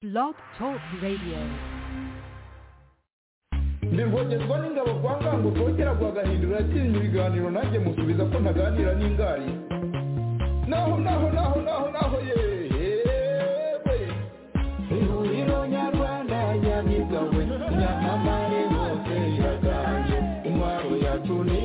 Blog Talk Radio. ndingongerwa n'ingabo kwa ngango kongera guhagahindura yakinnye ibiganiro nanjye musubiza ko ntaganira n'ingari naho naho naho naho naho yewe ihuriro nyarwanda nyamigawe nyamamare hose iraganje intwaro yacu ni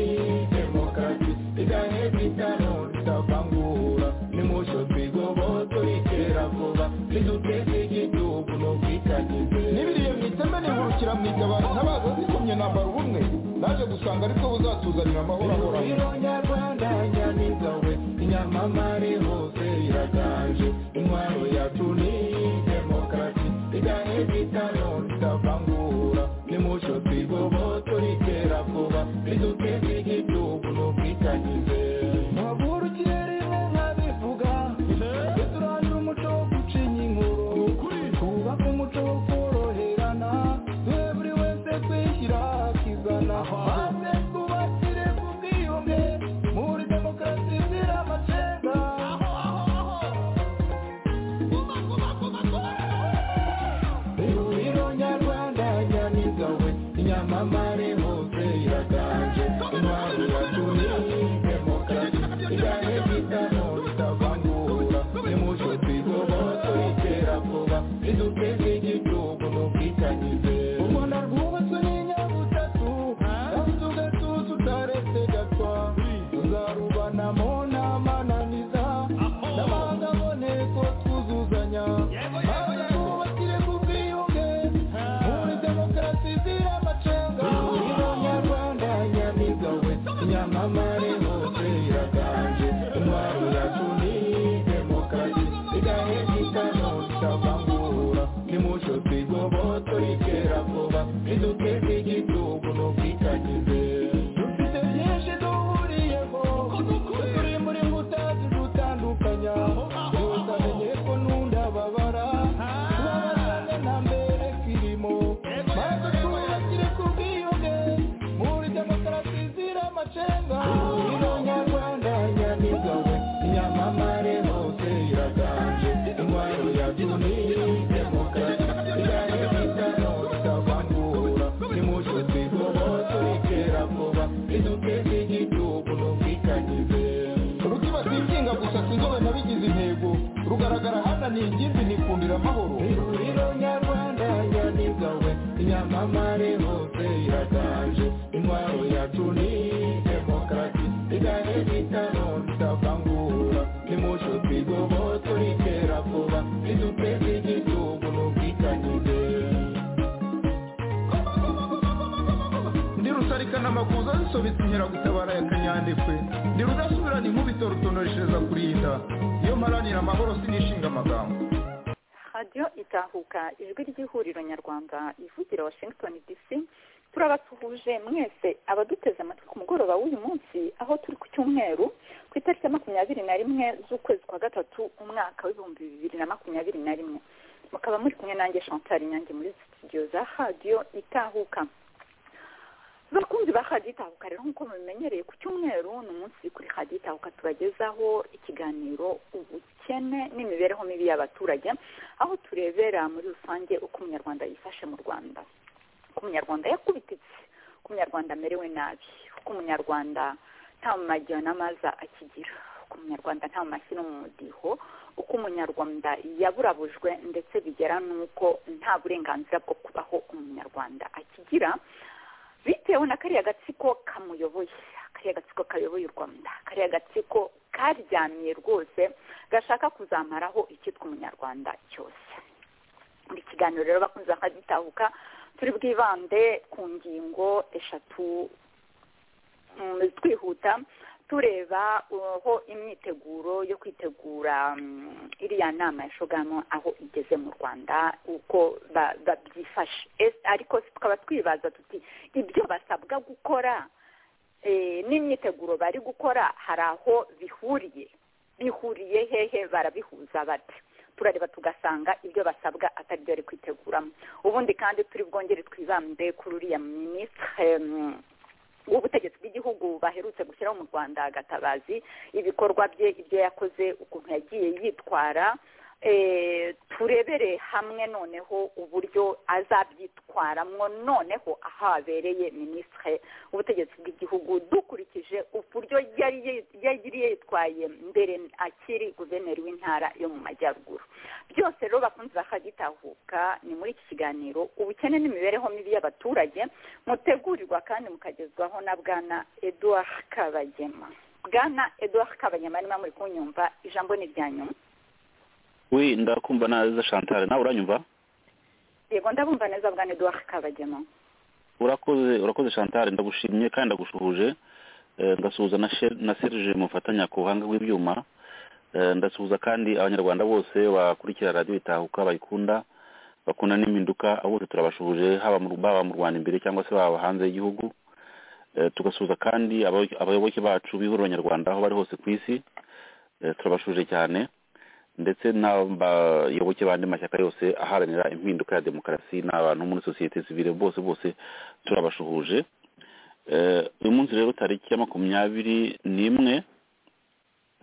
demokarasi idaheza itanu tutavangura nimucyo twigoboto iterabwoba riduteze igihugu n'ubwitangize n'ibiriye mu iteme nihurukira mu itabaro ntabaza zikomye nambara ubumwe naje gusanga aribwo buzatuzanira amahoro ahoraho ihuriro nyarwanda nyamigawe inyamamare hose iraganje intwaro yacu ni demokarasi idaheza itanu tutavangura nimucyo twigoboto iterabwoba riduteze igihugu n'ubwitangize ntavurukire rimwe nkabivuga turandura umuco wo gucinya inkuru twubake umuco wo koroherana duhe buri wese kwishyira akizana maze twubakire ku bwiyunge muri demokarasi izira amacenga ihuriro nyarwanda nyamigawe inyamamare hose iraganje intwaro yacu ni demokarasi igane bitano bitavangura nimucyo twigoboto iterabwoba riduteze igihugu n'ubwitangize u rwanda rwubatswe n'inyabutatu afite ugatutu utaretse gatwa tuzarubanamo n'amananiza n'amahanga aboneko twuzuzanya maze twubakire ku bwiyunge muri demokarasi izira amacenga ihuriro nyarwanda nyamigawe nyamamare hose iraganje intwaro yacu ni demokarasi idaheza itanu tutavangura nimucyo twigoboto iterabwoba riduteze igihugu n'ubwitangize dufite byinshi duhuriyemo turi muri nkuta zidutandukanya gusa menye ko nunda babara tubabazane na mbere kirimo maze twubakire ku bwiyunge muri demokarasi izira amacenga ihuriro nyarwanda nyamigawe inyamamare hose iraganje intwaro yacu ni demokarasi idaheza itanu itavangura nimucyo twigoboto iterabwoba riduteze igihugu n'ubwitangize rukiba twikinga gusa sinzobe nabigize intego rugaragara hana ni ingimbi nikundira amahoro ihuriro nyarwanda nyamigawe inyamamare hose iraganje intwaro yacu ni demokarasi idaheza itanu tutavangura nimucyo twigoboto iterabwoba riduteze igihugu n'ubwitangize ndi rusarikana amakuza zisobetse inkeragutabara ya kanyandekwe ndi rudasubirana inkubito rutonoreshereza kurinda iyo mparanira amahoro sinishinga amagambo radiyo itahuka ijwi ry'ihuriro nyarwanda ivugira washington dc turabasuhuje mwese abaduteze amatwi ku mugoroba w'uyu munsi aho turi ku cyumweru ku itariki ya makumyabiri na rimwe z'ukwezi kwa gatatu umwaka w'ibihumbi bibiri na makumyabiri na rimwe mukaba muri kumwe nanjye chantal nyange muri studio za radiyo itahuka bakunzi ba radiyo itahuka rero nk'uko mubimenyereye ku cyumweru ni umunsi kuri radiyo itahuka tubagezaho ikiganiro ubukene n'imibereho mibi y'abaturage aho turebera muri rusange uko umunyarwanda yifashe mu rwanda uko umunyarwanda yakubititse uko umunyarwanda amerewe nabi uko umunyarwanda nta mu magiyo n'amaza akigira uko umunyarwanda nta mu mashyi no mu mudiho uko umunyarwanda yaburabujwe ndetse bigera n'uko nta burenganzira bwo kubaho umunyarwanda akigira bitewe na kariya gatsiko kamuyoboye kariya gatsiko kayoboye u rwanda kariya gatsiko karyamye rwose gashaka kuzamaraho icyitwa umunyarwanda cyose muri kiganiro rero bakunze bakagitahuka turi bwibande ku ngingo eshatu mm, twihuta tureba aho imyiteguro yo kwitegura mm, iriya nama ya shogamo aho igeze mu rwanda uko ba- babyifashe Es- ariko tukaba twibaza tuti ibyo basabwa gukora eh, n'imyiteguro bari gukora hari aho bihuriye bihuriye hehe barabihuza bate turareba tugasanga ibyo basabwa atari byo bari kwiteguramo ubundi kandi turi bwongere twibande kuri uriya minisitire em, w'ubutegetsi bw'igihugu baherutse gushyiraho mu rwanda gatabazi ibikorwa bye ibyo yakoze ukuntu yagiye yitwara turebere hamwe noneho uburyo azabyitwaramwo noneho aho habereye minisitiri w'ubutegetsi bw'igihugu dukurikije uburyo yari yitwaye mbere akiri guverineri w'intara yo mu majyaruguru byose rero bakunze bakagitahuka ni muri iki kiganiro ubukene n'imibereho mibi y'abaturage mutegurirwa kandi mukagezwaho na bwana eduard kabagema bwana eduard kabagema niba muri kunyumva ijambo ni irya nyuma we ndakumva neza chantal nawe uranyumva yego ndabumva neza bwa eduard kabagema urakoze urakoze chantal ndagushimye kandi ndagushuhuje ndasuhuza na serge mufatanya ku buhanga bw'ibyuma ndasuhuza kandi abanyarwanda bose bakurikira radiyo itahuka bayikunda bakunda n'impinduka bose turabashuhuje haba mu rwanda imbere cyangwa se baba hanze y'igihugu tugasuhuza kandi abayoboke bacu bihurira abanyarwanda aho bari hose ku isi turabashuje cyane ndetse n'abayoboke bandi mashyaka yose aharanira impinduka ya demokarasi n'abantu muri sosiyete sivire bose bose turabashuhuje uyu munsi rero tariki ya makumyabiri n'imwe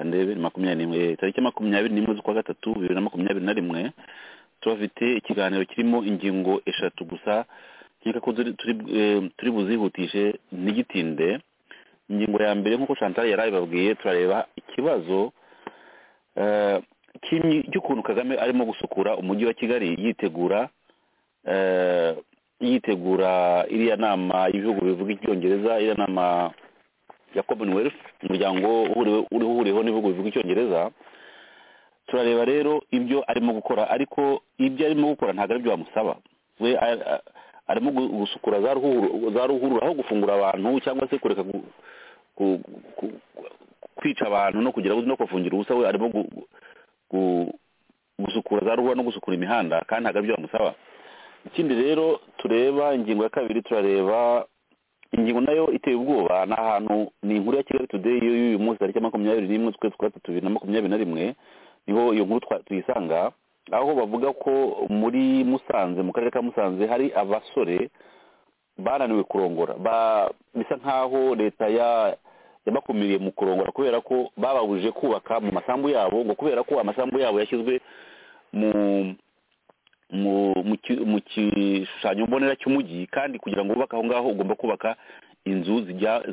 ndebe makumyabiri n'imwe tariki ya makumyabiri n'imwe z'ukwa gatatu bibiri na makumyabiri na rimwe turafite ikiganiro kirimo ingingo eshatu gusa nkeka ko turi buzihutishe ntigitinde ingingo ya mbere nk'uko chantal yari abibabwiye turareba ikibazo cy'ukuntu kagame arimo gusukura umujyi wa kigali yitegura yitegura iriya nama y'ibihugu bivuga icyongereza iriya nama ya commonwealth umuryango uriho uhuriweho n'ibihugu bivuga icyongereza turareba rero ibyo arimo gukora ariko ibyo arimo gukora ntabwo aribyo bamusaba we arimo gusukura za ruhurura aho gufungura abantu cyangwa se kureka kwica abantu no kugira no kubafungira ubusa we arimo gusukura za ruhurura no gusukura imihanda kandi ntabwo aribyo bamusaba ikindi rero tureba ingingo ya kabiri turareba ingingo nayo iteye ubwoba ni ahantu ni inkuru ya kigali tudeyi y'uyu munsi tariki makumyabiri n'imwe z'ukwezi kwa gatatu bibiri na makumyabiri na rimwe niho iyo nkuru tuyisanga aho bavuga ko muri musanze mu karere ka musanze hari abasore bananiwe kurongora bisa nk'aho leta ya yabakumiriye mu kurongora kubera ko bababujije kubaka mu masambu yabo ngo kubera ko amasambu yabo yashyizwe mu mu gishushanyo mbonera cy'umujyi kandi kugira ngo wubake aho ngaho ugomba kubaka inzu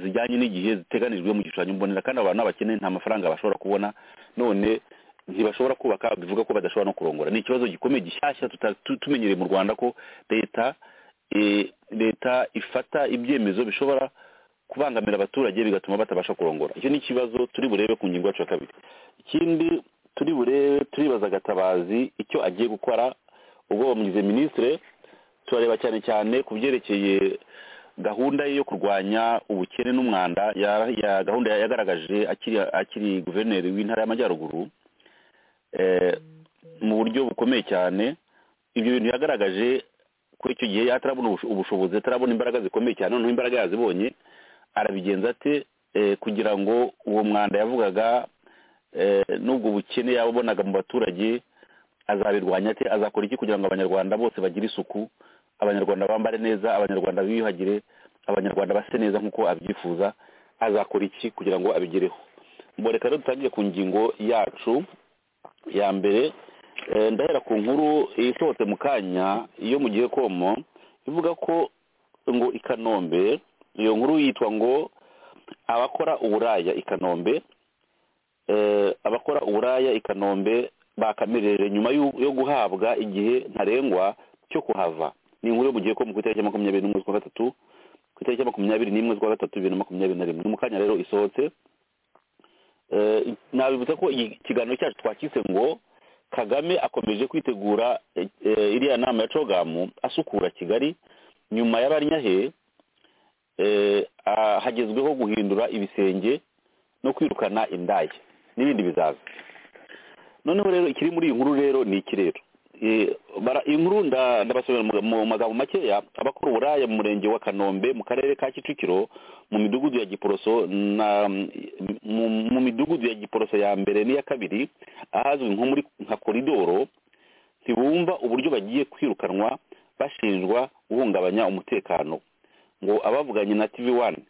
zijyanye n'igihe ziteganijwe mu gishushanyo mbonera kandi abantu n'abakene nta mafaranga bashobora kubona none ntibashobora kubaka bivuga ko badashobora no kurongora ni ikibazo gikomeye gishyashya tumenyereye mu rwanda ko leta leta ifata ibyemezo bishobora kubangamira abaturage bigatuma batabasha kurongora icyo ni ikibazo turi burebe ku ngingo yacu ya kabiri ikindi turi burebe turibaza agatabazi icyo agiye gukora ubwo bamugize minisitire turareba cyane cyane ku byerekeye gahunda ye yo kurwanya ubukene n'umwanda ya gahunda yagaragaje akiri guverineri w'intara y'amajyaruguru mu buryo bukomeye cyane ibyo bintu yagaragaje ko icyo gihe atarabona ubushobozi atarabona imbaraga zikomeye cyane noneho imbaraga yazibonye arabigenza ate kugira ngo uwo mwanda yavugaga n'ubwo bukene yabonaga mu baturage azabirwanya ate azakora iki kugira ngo abanyarwanda bose bagire isuku abanyarwanda bambare neza abanyarwanda biyuhagire abanyarwanda base neza nk'uko abyifuza azakora iki kugira ngo abigereho ngo reka rero dutangire ku ngingo yacu ya mbere ndahera ku nkuru isohotse mu kanya yo mu gihe komo ivuga ko ngo i kanombe iyo nkuru yitwa ngo abakora uburaya i kanombe abakora uburaya i kanombe bakamirere nyuma yo guhabwa igihe ntarengwa cyo kuhava ni inkuru yo mu gihe ko ku itariki ya makumyabiri n'imwe z'ukwa gatatu ku itariki ya makumyabiri n'imwe z'ukwa gatatu bibiri na makumyabiri na rimwe ni mu kanya rero isohotse nabibutsa ko ikiganiro cyacu twakise ngo kagame akomeje kwitegura iriya nama ya cogamu asukura kigali nyuma y'abanyahe hagezweho guhindura ibisenge no kwirukana indaya n'ibindi bizaza noneho rero ikiri muri iyi nkuru rero ni iki rero iyi nkuru ndabasomera mu magambo makeya abakora uburaya mu murenge wa kanombe mu karere ka kicukiro mu midugudu ya giporoso mu midugudu ya giporoso ya mbere n'iya kabiri ahazwi nko muri nka koridoro ntibumva uburyo bagiye kwirukanwa bashinjwa guhungabanya umutekano ngo abavuganye na tv wani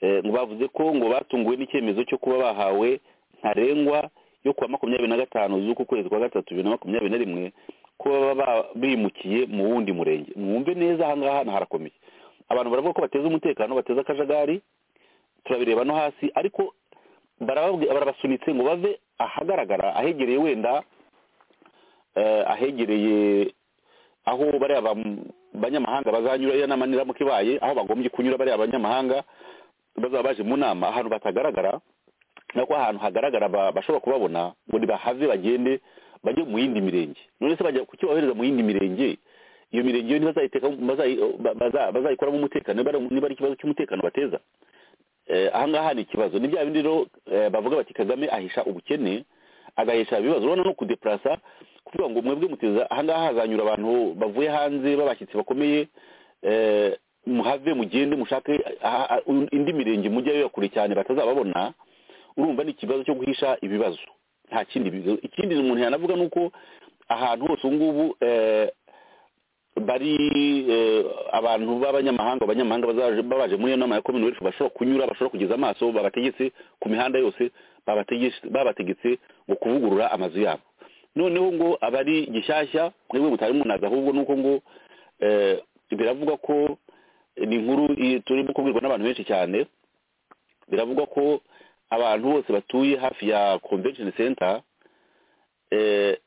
ngo bavuze ko ngo batunguwe n'icyemezo cyo kuba bahawe ntarengwa yo kuwa makumyabiri na gatanu z'uku kwezi kwa gatatu bibiri na makumyabiri na rimwe ko baba bimukiye mu wundi murenge mwumve neza aha ngaha hano harakomeye abantu baravuga ko bateza umutekano bateza akajagari turabireba no hasi ariko barababwi- barabasunitse ngo bave ahagaragara ahegereye wenda eh, ahegereye aho bariya bam- banyamahanga bazanyura iyo nama niramuka ibaye aho bagombye kunyura bariya banyamahanga bazaba baje mu nama ahantu batagaragara nako ahantu hagaragara ba- bashobora kubabona ngo nibahave bagende bajye mu yindi mirenge none se bajya kuki bohereza mu yindi mirenge iyo mirenge yo ntibazayiteka bazayi- ba- baza- bazayikoramo umutekano niba ari- niba ari ikibazo cy'umutekano bateza Eh, aha ngaha ni ikibazo ni bya bindi rero eh, bavuga bati kagame ahisha ubukene agahesha ibibazo urabona no kudeparasa kuvuga ngo mwebwe muteza aha ngaha hazanyura abantu bavuye hanze b'abashyitsi bakomeye eh, muhave mugende mushake aha- aha- indi mirenge mujyayo ya kure cyane batazababona urumva ni ikibazo cyo guhisha ibibazo nta kindi bibazo ikindi umuntu yanavuga ni uko ahantu hose ubu ngubu eh, bari eh, abantu b'abanyamahanga abanyamahanga bazaje babaje muri iyo nama ya commonwealth bashobora kunyura bashobora kugeza amaso babategetse ku mihanda yose babategetse babategetse ngo kuvugurura amazu yabo noneho ngo abari gishyashya mwebwe mutari munazi ahubwo ni uko ngo eh, biravugwa ko eh, ni inkuru eh, turimo kubwirwa n'abantu benshi cyane biravugwa ko abantu bose batuye hafi ya convention center eh,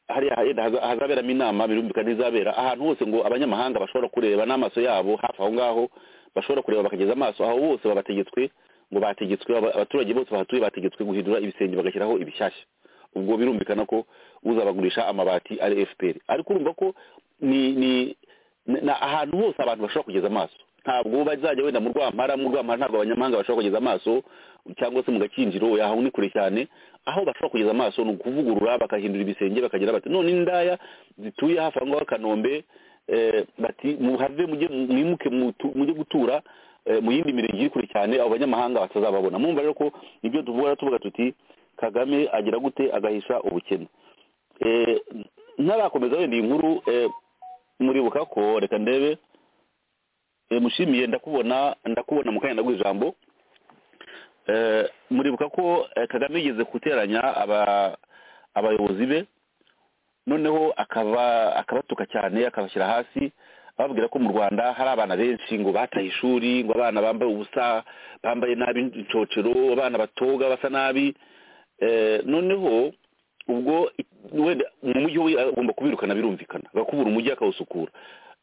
hariya henda haza- hazaberamo inama birumvikana izabera ahantu hose ngo abanyamahanga bashobora kureba n'amaso yabo hafi aho ngaho bashobora kureba bakageza amaso aho bose babategetswe ngo bategetswe aba- abaturage bose bahatuye bategetswe guhindura ibisenge bagashyiraho ibishyashya ubwo birumvikana ko uzabagurisha amabati ari fpr ariko urumva ko ni ni ni- ni ahantu hose abantu bashobora kugeza amaso ntabwo bazajya wenda mu rwampara mu rwampara ntabwo abanyamahanga bashobora kugeza amaso cyangwa se mu gakinjiro oya, aho ni kure cyane aho bashobora kugeza amaso ni ukuvugurura bakahindura ibisenge bakagira bati none indaya zituye hafi aho ngaho kanombe eh, bati muhave mujye mwimuke mutu- mujye gutura eh, mu yindi mirenge iri kure cyane abo banyamahanga batazababona mwumva rero ko ibyo tuvuga rero tuvuga tuti kagame agira gute agahisha ubukene Eh, ntarakomeza wenda iyi nkuru eh, muribuka ko reka ndebe Eh, mushimiye ndakubona ndakubona mu kanya ndaguha ijambo Eh, muribuka ko eh, kagame yigeze guteranya aba- abayobozi be noneho akaba akabatuka cyane akabashyira hasi ababwira ko mu rwanda hari abana benshi ngo bataye ishuri ngo abana bambaye ubusa bambaye nabi incocero abana batoga basa nabi Eh, noneho ubwo i- wenda mu mujyi we agomba kubirukana birumvikana agakubura umujyi akawusukura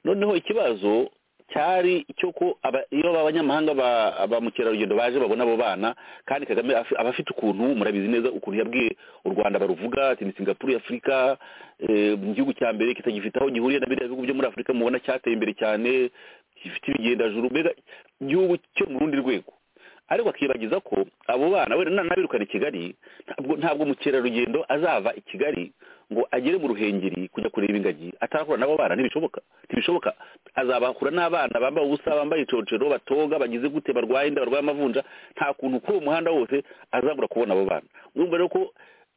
noneho ikibazo cyari icyo ko aba- iyo abanyamahanga ba ba mukerarugendo baje babona abo bana kandi kagame afi- aba afite ukuntu murabizi neza ukuntu yabwiye u rwanda baruvuga ati ni singapuru ya afurika eh, mu gihugu cya mbere kitagifite aho gihuriye na biriya bihugu byo muri afurika mubona cyateye imbere cyane gifite ibigendajuru mbega igihugu cyo mu rundi rwego ariko akibagiza ko abo bana wenda nanabirukana i kigali ntabwo ntabwo mukerarugendo azava i kigali ngo agere mu ruhengeri kujya kureba ingagi atarahura n'abo bana ntibishoboka ntibishoboka azabahura n'abana bambaye ubusa bambaye icocero batoga bagize gute barwaye inda barwaye amavunja nta kuntu kuri uwo muhanda wose azabura kubona abo bana urumva rero ko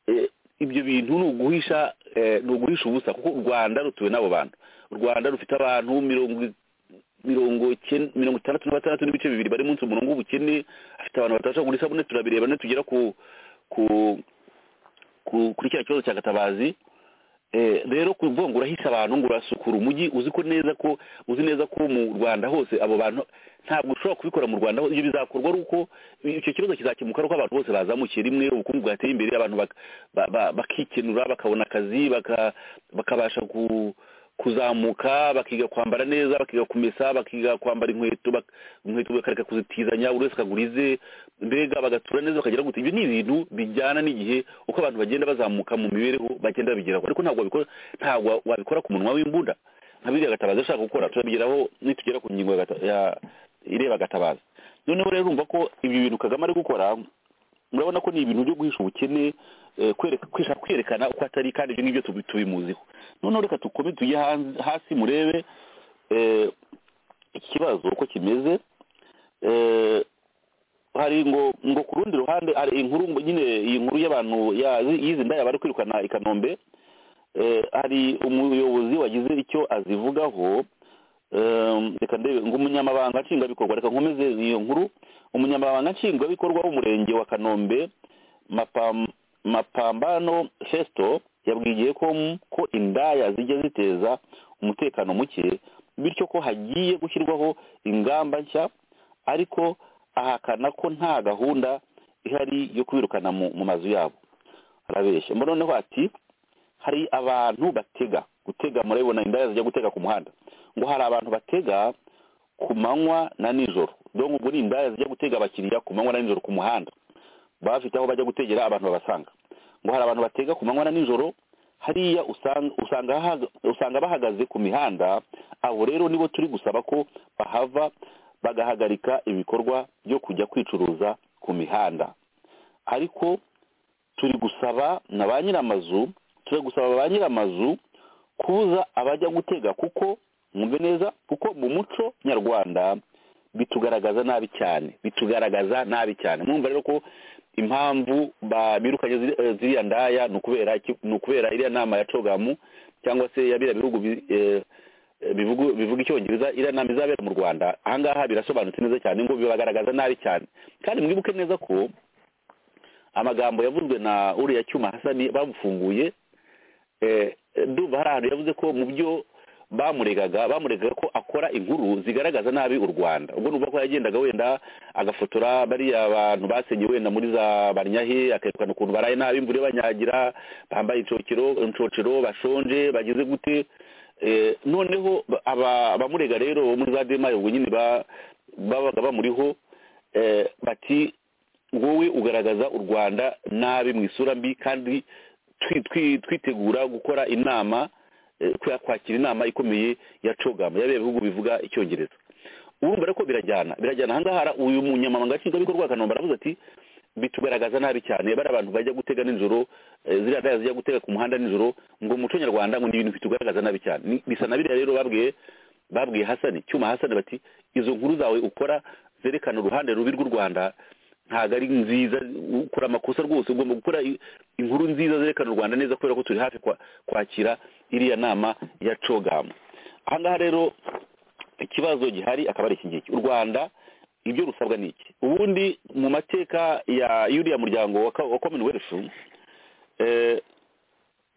eh, ibyo bintu ni uguhisha eh, ni uguhisha ubusa kuko u rwanda rutuwe n'abo bantu u rwanda rufite abantu mirongo i- mirongo icyenda- mirongo itandatu na batandatu n'ibice bibiri bari munsi umurongo w'ubukene afite abantu batabasha kugura isabune turabireba nitugera ku ku ku kuri cya kibazo cya gatabazi Eh, rero kuvuga ngo urahisha abantu ngo urasukura umujyi uzi ko neza ko uzi neza ko mu rwanda hose abo bantu ntabwo ushobora kubikora mu rwanda hose ibyo bizakorwa ari uko icyo kibazo kizakemuka ari uko abantu bose bazamukiye rimwe ubukungu bwateye imbere abantu bak- ba- ba- bakikenura bakabona akazi baka- bakabasha ku kuzamuka bakiga kwambara neza bakiga kumesa bakiga kwambara inkweto bak- inkweto bakareka kuzitizanya buri wese akagura ize mbega bagatura neza bakagira gute ibyo ni ibintu bijyana n'igihe uko abantu bagenda bazamuka mu mibereho bagenda babigeraho ariko ntabwo wabikora ntabwo wabikora ku munwa w'imbunda nka biriya gatabazi ashaka gukora turabigeraho nitugera ku ngingo ya gata- ya- ireba gatabazi noneho rero urumva ko ibi bintu kagame ari gukora murabona ko ni ibintu byo guhisha ubukene eh, kwereka kwishaka kwerekana uko atari kandi ibyo ngibyo tubi- tubimuziho noneho reka tukome tujye hanze- hasi murebe eh, ikibazo uko kimeze eh, hari ngo ngo ku rundi ruhande hari inkuru ngo nyine iyi nkuru y'abantu ya- y'izi ndaya bari kwirukana i kanombe eh, hari umuyobozi wagize icyo azivugaho eh, reka ndebe ngo umunyamabanga nshingwabikorwa reka nkomeze iyo nkuru umunyamabanga nshingwabikorwa w'umurenge wa kanombe mapam mapambano fesito yabwiye ko ko indaya zijya ziteza umutekano muke bityo ko hagiye gushyirwaho ingamba nshya ariko ahakana ko nta gahunda ihari yo kubirukana mu mazu yabo arabeshya noneho ati hari abantu batega gutega murabibona indaya zijya gutega ku muhanda ngo hari abantu batega ku manywa na nijoro dore ubwo ni indaya zijya gutega abakiriya ku manywa na nijoro ku muhanda bafite aho bajya gutegera abantu babasanga ngo hari abantu batega ku manywa na nijoro hariya usanga bahagaze ku mihanda abo rero nibo turi gusaba ko bahava bagahagarika ibikorwa byo kujya kwicuruza ku mihanda ariko turi gusaba na ba nyir'amazu turi gusaba ba nyir'amazu kubuza abajya gutega kuko mwumve neza kuko mu muco nyarwanda bitugaragaza nabi cyane bitugaragaza nabi cyane mwumva rero ko impamvu birukanye ziriya ndaya ni ukubera iriya nama ya cogamu cyangwa se ya biriya bihugu bivuga icyongereza iriya nama izabera mu rwanda ahangaha birasobanutse neza cyane ngo bibagaragaza nabi cyane kandi mwibuke neza ko amagambo yavuzwe na uriya cyuma hasani bamufunguye ndumva hari ahantu yavuze ko mu byo bamuregaga bamuregaga ko akora inkuru zigaragaza nabi u rwanda ubwo ni ko yagendaga wenda agafotora bariya bantu basenye wenda muri za banyahe akerekana ukuntu baraye nabi imvura banyagira bambaye inshocero bashonje bageze gute noneho abamurega rero bo muri za demaye ubwo nyine babaga bamuriho bati wowe ugaragaza u rwanda nabi mu isura mbi kandi twitegura gukora inama kwakira inama ikomeye ya cogama yabereye ibihugu bivuga icyongereza urumva ko birajyana birajyana ahangaha uyu munyamabanga nshingwabikorwa wa kanombe aravuze ati bitugaragaza nabi cyane bari abantu bajya gutega nijoro ziriya ndaya zijya gutega ku muhanda nijoro ngo umuco nyarwanda ngo ni ibintu bitugaragaza nabi cyane bisa na biriya rero babwiye babwiye hasani cyuma hasani bati izo nkuru zawe ukora zerekana uruhande rubi rw'u rwanda ntabwo ari nziza ukora amakosa rwose ugomba gukora inkuru nziza zerekana u rwanda neza kubera ko turi hafi kwakira iriya nama ya cogamu ahangaha rero ikibazo gihari akaba ari iki ngiki u rwanda ibyo rusabwa ni iki ubundi mu mateka y'uriya muryango wa commonwealth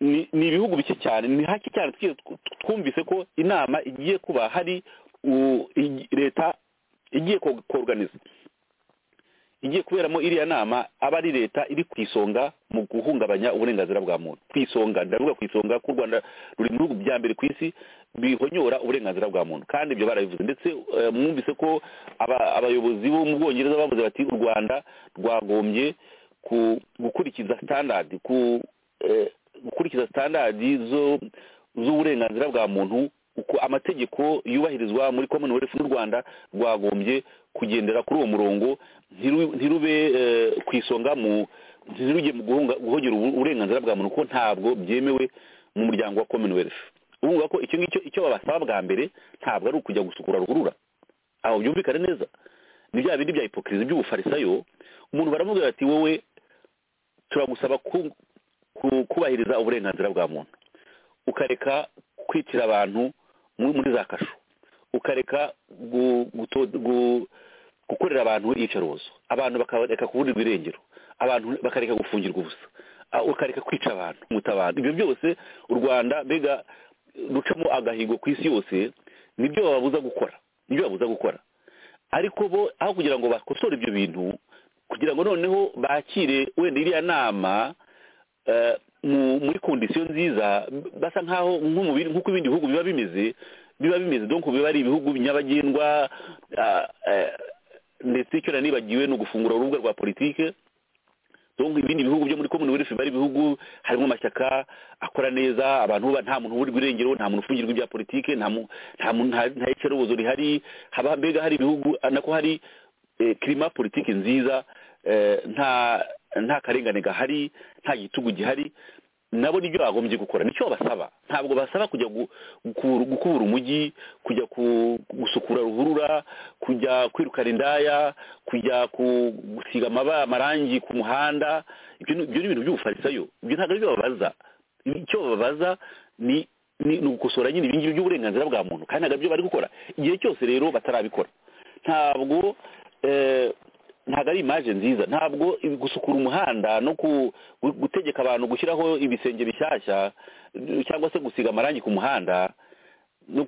ni ibihugu bike cyane ni hake cyane twumvise ko inama igiye kuba hari leta igiye koganiza igiye kuberamo iriya nama aba ari leta iri ku isonga mu guhungabanya uburenganzira bwa muntu ku isonga ndavuga ku isonga ko u rwanda ruri mu bihugu bya mbere ku isi bihonyora uburenganzira bwa muntu kandi ibyo barabivuze ndetse mwumvise ko abayobozi bo mu bwongereza bavuze bati u rwanda rwagombye gukurikiza sitandadi gukurikiza sitandadi z'uburenganzira bwa muntu uko amategeko yubahirizwa muri commonwealth n'u rwanda rwagombye kugendera kuri uwo murongo ntirube ku isonga mu ntirujye mu guhogera uburenganzira bwa muntu ko ntabwo byemewe mu muryango wa commonwealth ubu ko icyo ngicyo icyo babasaba bwa mbere ntabwo ari ukujya gusukura ruhurura aho byumvikane neza ni bya bindi bya hipokirizi by'ubufarisayo umuntu baramubwira ati wowe turagusaba kubahiriza uburenganzira bwa muntu ukareka kwicira abantu muri za kasho ukareka gukorera abantu iyicarubozo abantu bakareka kuburirwa irengero abantu bakareka gufungirwa ubusa ukareka kwica abantu muta abantu ibyo byose u rwanda mbega rucamo agahigo ku isi yose nibyo bababuza gukora nibyo babuza gukora ariko bo aho kugira ngo bakosore ibyo bintu kugira ngo noneho bakire wenda iriya nama muri kondisiyo nziza basa nk'aho nk'uko ibindi bihugu biba bimeze biba bimeze donc biba ari ibihugu nyabagendwa ndetse icyo nibagiwe ni ugufungura urubuga rwa politike donc ibindi bihugu byo muri commonwealth biba ari ibihugu harimo amashyaka akora neza abantu nta muntu uburirwa irengero nta muntu ufungirwa ibya politike nta icerobozo rihari haba mbega hari ibihugu nako hari kirima politiki nziza nta nta karengane gahari nta gitugu gihari nabo nibyo bagombye gukora nicyo basaba ntabwo basaba kujya gukura umujyi kujya gusukura ruhurura kujya kwirukana indaya kujya gusiga amarangi ku muhanda ibyo ni ibintu by'ubufarisayo ibyo ntabwo aribyo babaza icyo babaza ni ugukosora nyine ibingibi by'uburenganzira bwa muntu kandi ntabwo aribyo bari gukora igihe cyose rero batarabikora ntabwo ntabwo ari imaje nziza ntabwo gusukura umuhanda no gutegeka abantu gushyiraho ibisenge bishyashya cyangwa se gusiga amarangi ku muhanda no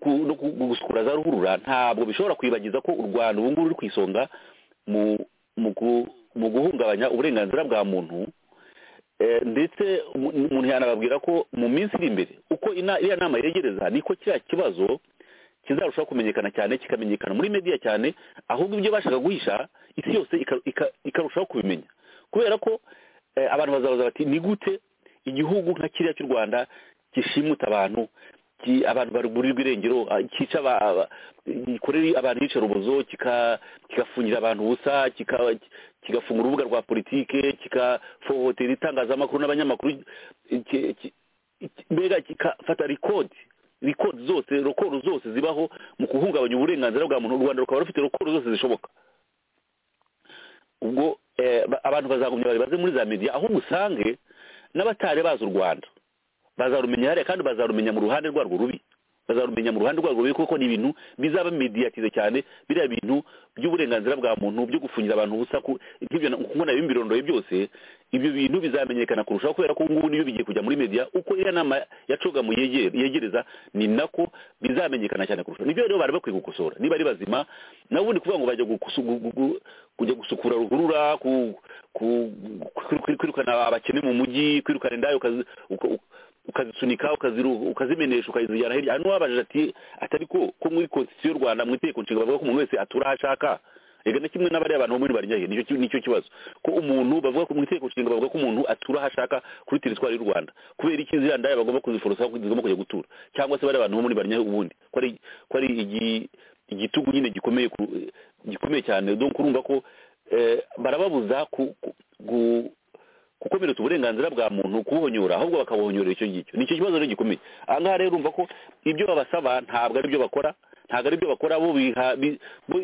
gusukura za ruhurura ntabwo bishobora kwibagiza ko u rwanda ubu ngubu ruri ku isonga mu guhungabanya uburenganzira bwa muntu ndetse umuntu yanababwira ko mu minsi iri imbere uko iriya nama yegereza niko kiriya kibazo kizarushaho kumenyekana cyane kikamenyekana muri mediya cyane ahubwo ibyo bashaka guhisha isi yose ikarushaho kubimenya kubera ko abantu bazabaza bati ni gute igihugu nka kiriya cy'u rwanda gishimuta abantu abantu baburirwa irengero cyica gikorera abantu iyicarubozo kigafungira abantu ubusa kigafungura urubuga rwa politike kigafohotera itangazamakuru n'abanyamakuru mbega kigafata rikodi rikodi zose rokoro zose zibaho mu guhungabanya uburenganzira bwa muntu u rwanda rukaba rufite rokoro zose zishoboka ubwo abantu bazagumya baribaze muri za media aho usange n'abatari bazi u rwanda bazarumenya hariya kandi bazarumenya mu ruhande rwarwo rubi bazarumenya mu ruhande rwarwo rubi kuko ni ibintu bizaba mediyatize cyane biriya bintu by'uburenganzira bwa muntu byo gufungira abantu ubusa nk'ibyo nk'uko nabi imbirondoye byose ibyo bintu bizamenyekana kurushaho kubera ko ngubu niyo bigiye kujya muri media uko iriya nama yacoga mu yegereza ni nako bizamenyekana cyane kurushaho nibyo rero bari bakwiye gukosora niba ari bazima nawe ubundi kuvuga ngo bajya kujya gusukura ruhurura kwirukana abakene mu mujyi kwirukana indaya ukazisunika ukazimenesha ukazijyana hirya hano wabajije ati atari ko ko muri konstitusiyo y'u rwanda mu itegeko nshinga bavuga ko umuntu wese atura aho ashaka reka na kimwe n'abariya abantu bo muri barinyahe nicyo kibazo ko umuntu bavuga ko mu itegeko nshinga bavuga ko umuntu atura aho ashaka kuri teritwari y'u rwanda kubera iki ziriya ndaya bagomba kuziforosa zigomba kujya gutura cyangwa se bariya bantu bo muri barinyahe ubundi ko ari igitugu nyine gikomeye gikomeye cyane donc urumva ko barababuza gukomeretsa uburenganzira bwa muntu kubuhonyora ahubwo bakabuhonyorera icyo ngicyo nicyo kibazo rero gikomeye aha ngaha rero urumva ko ibyo babasaba ntabwo ari byo bakora ntabwo ari byo bakora bo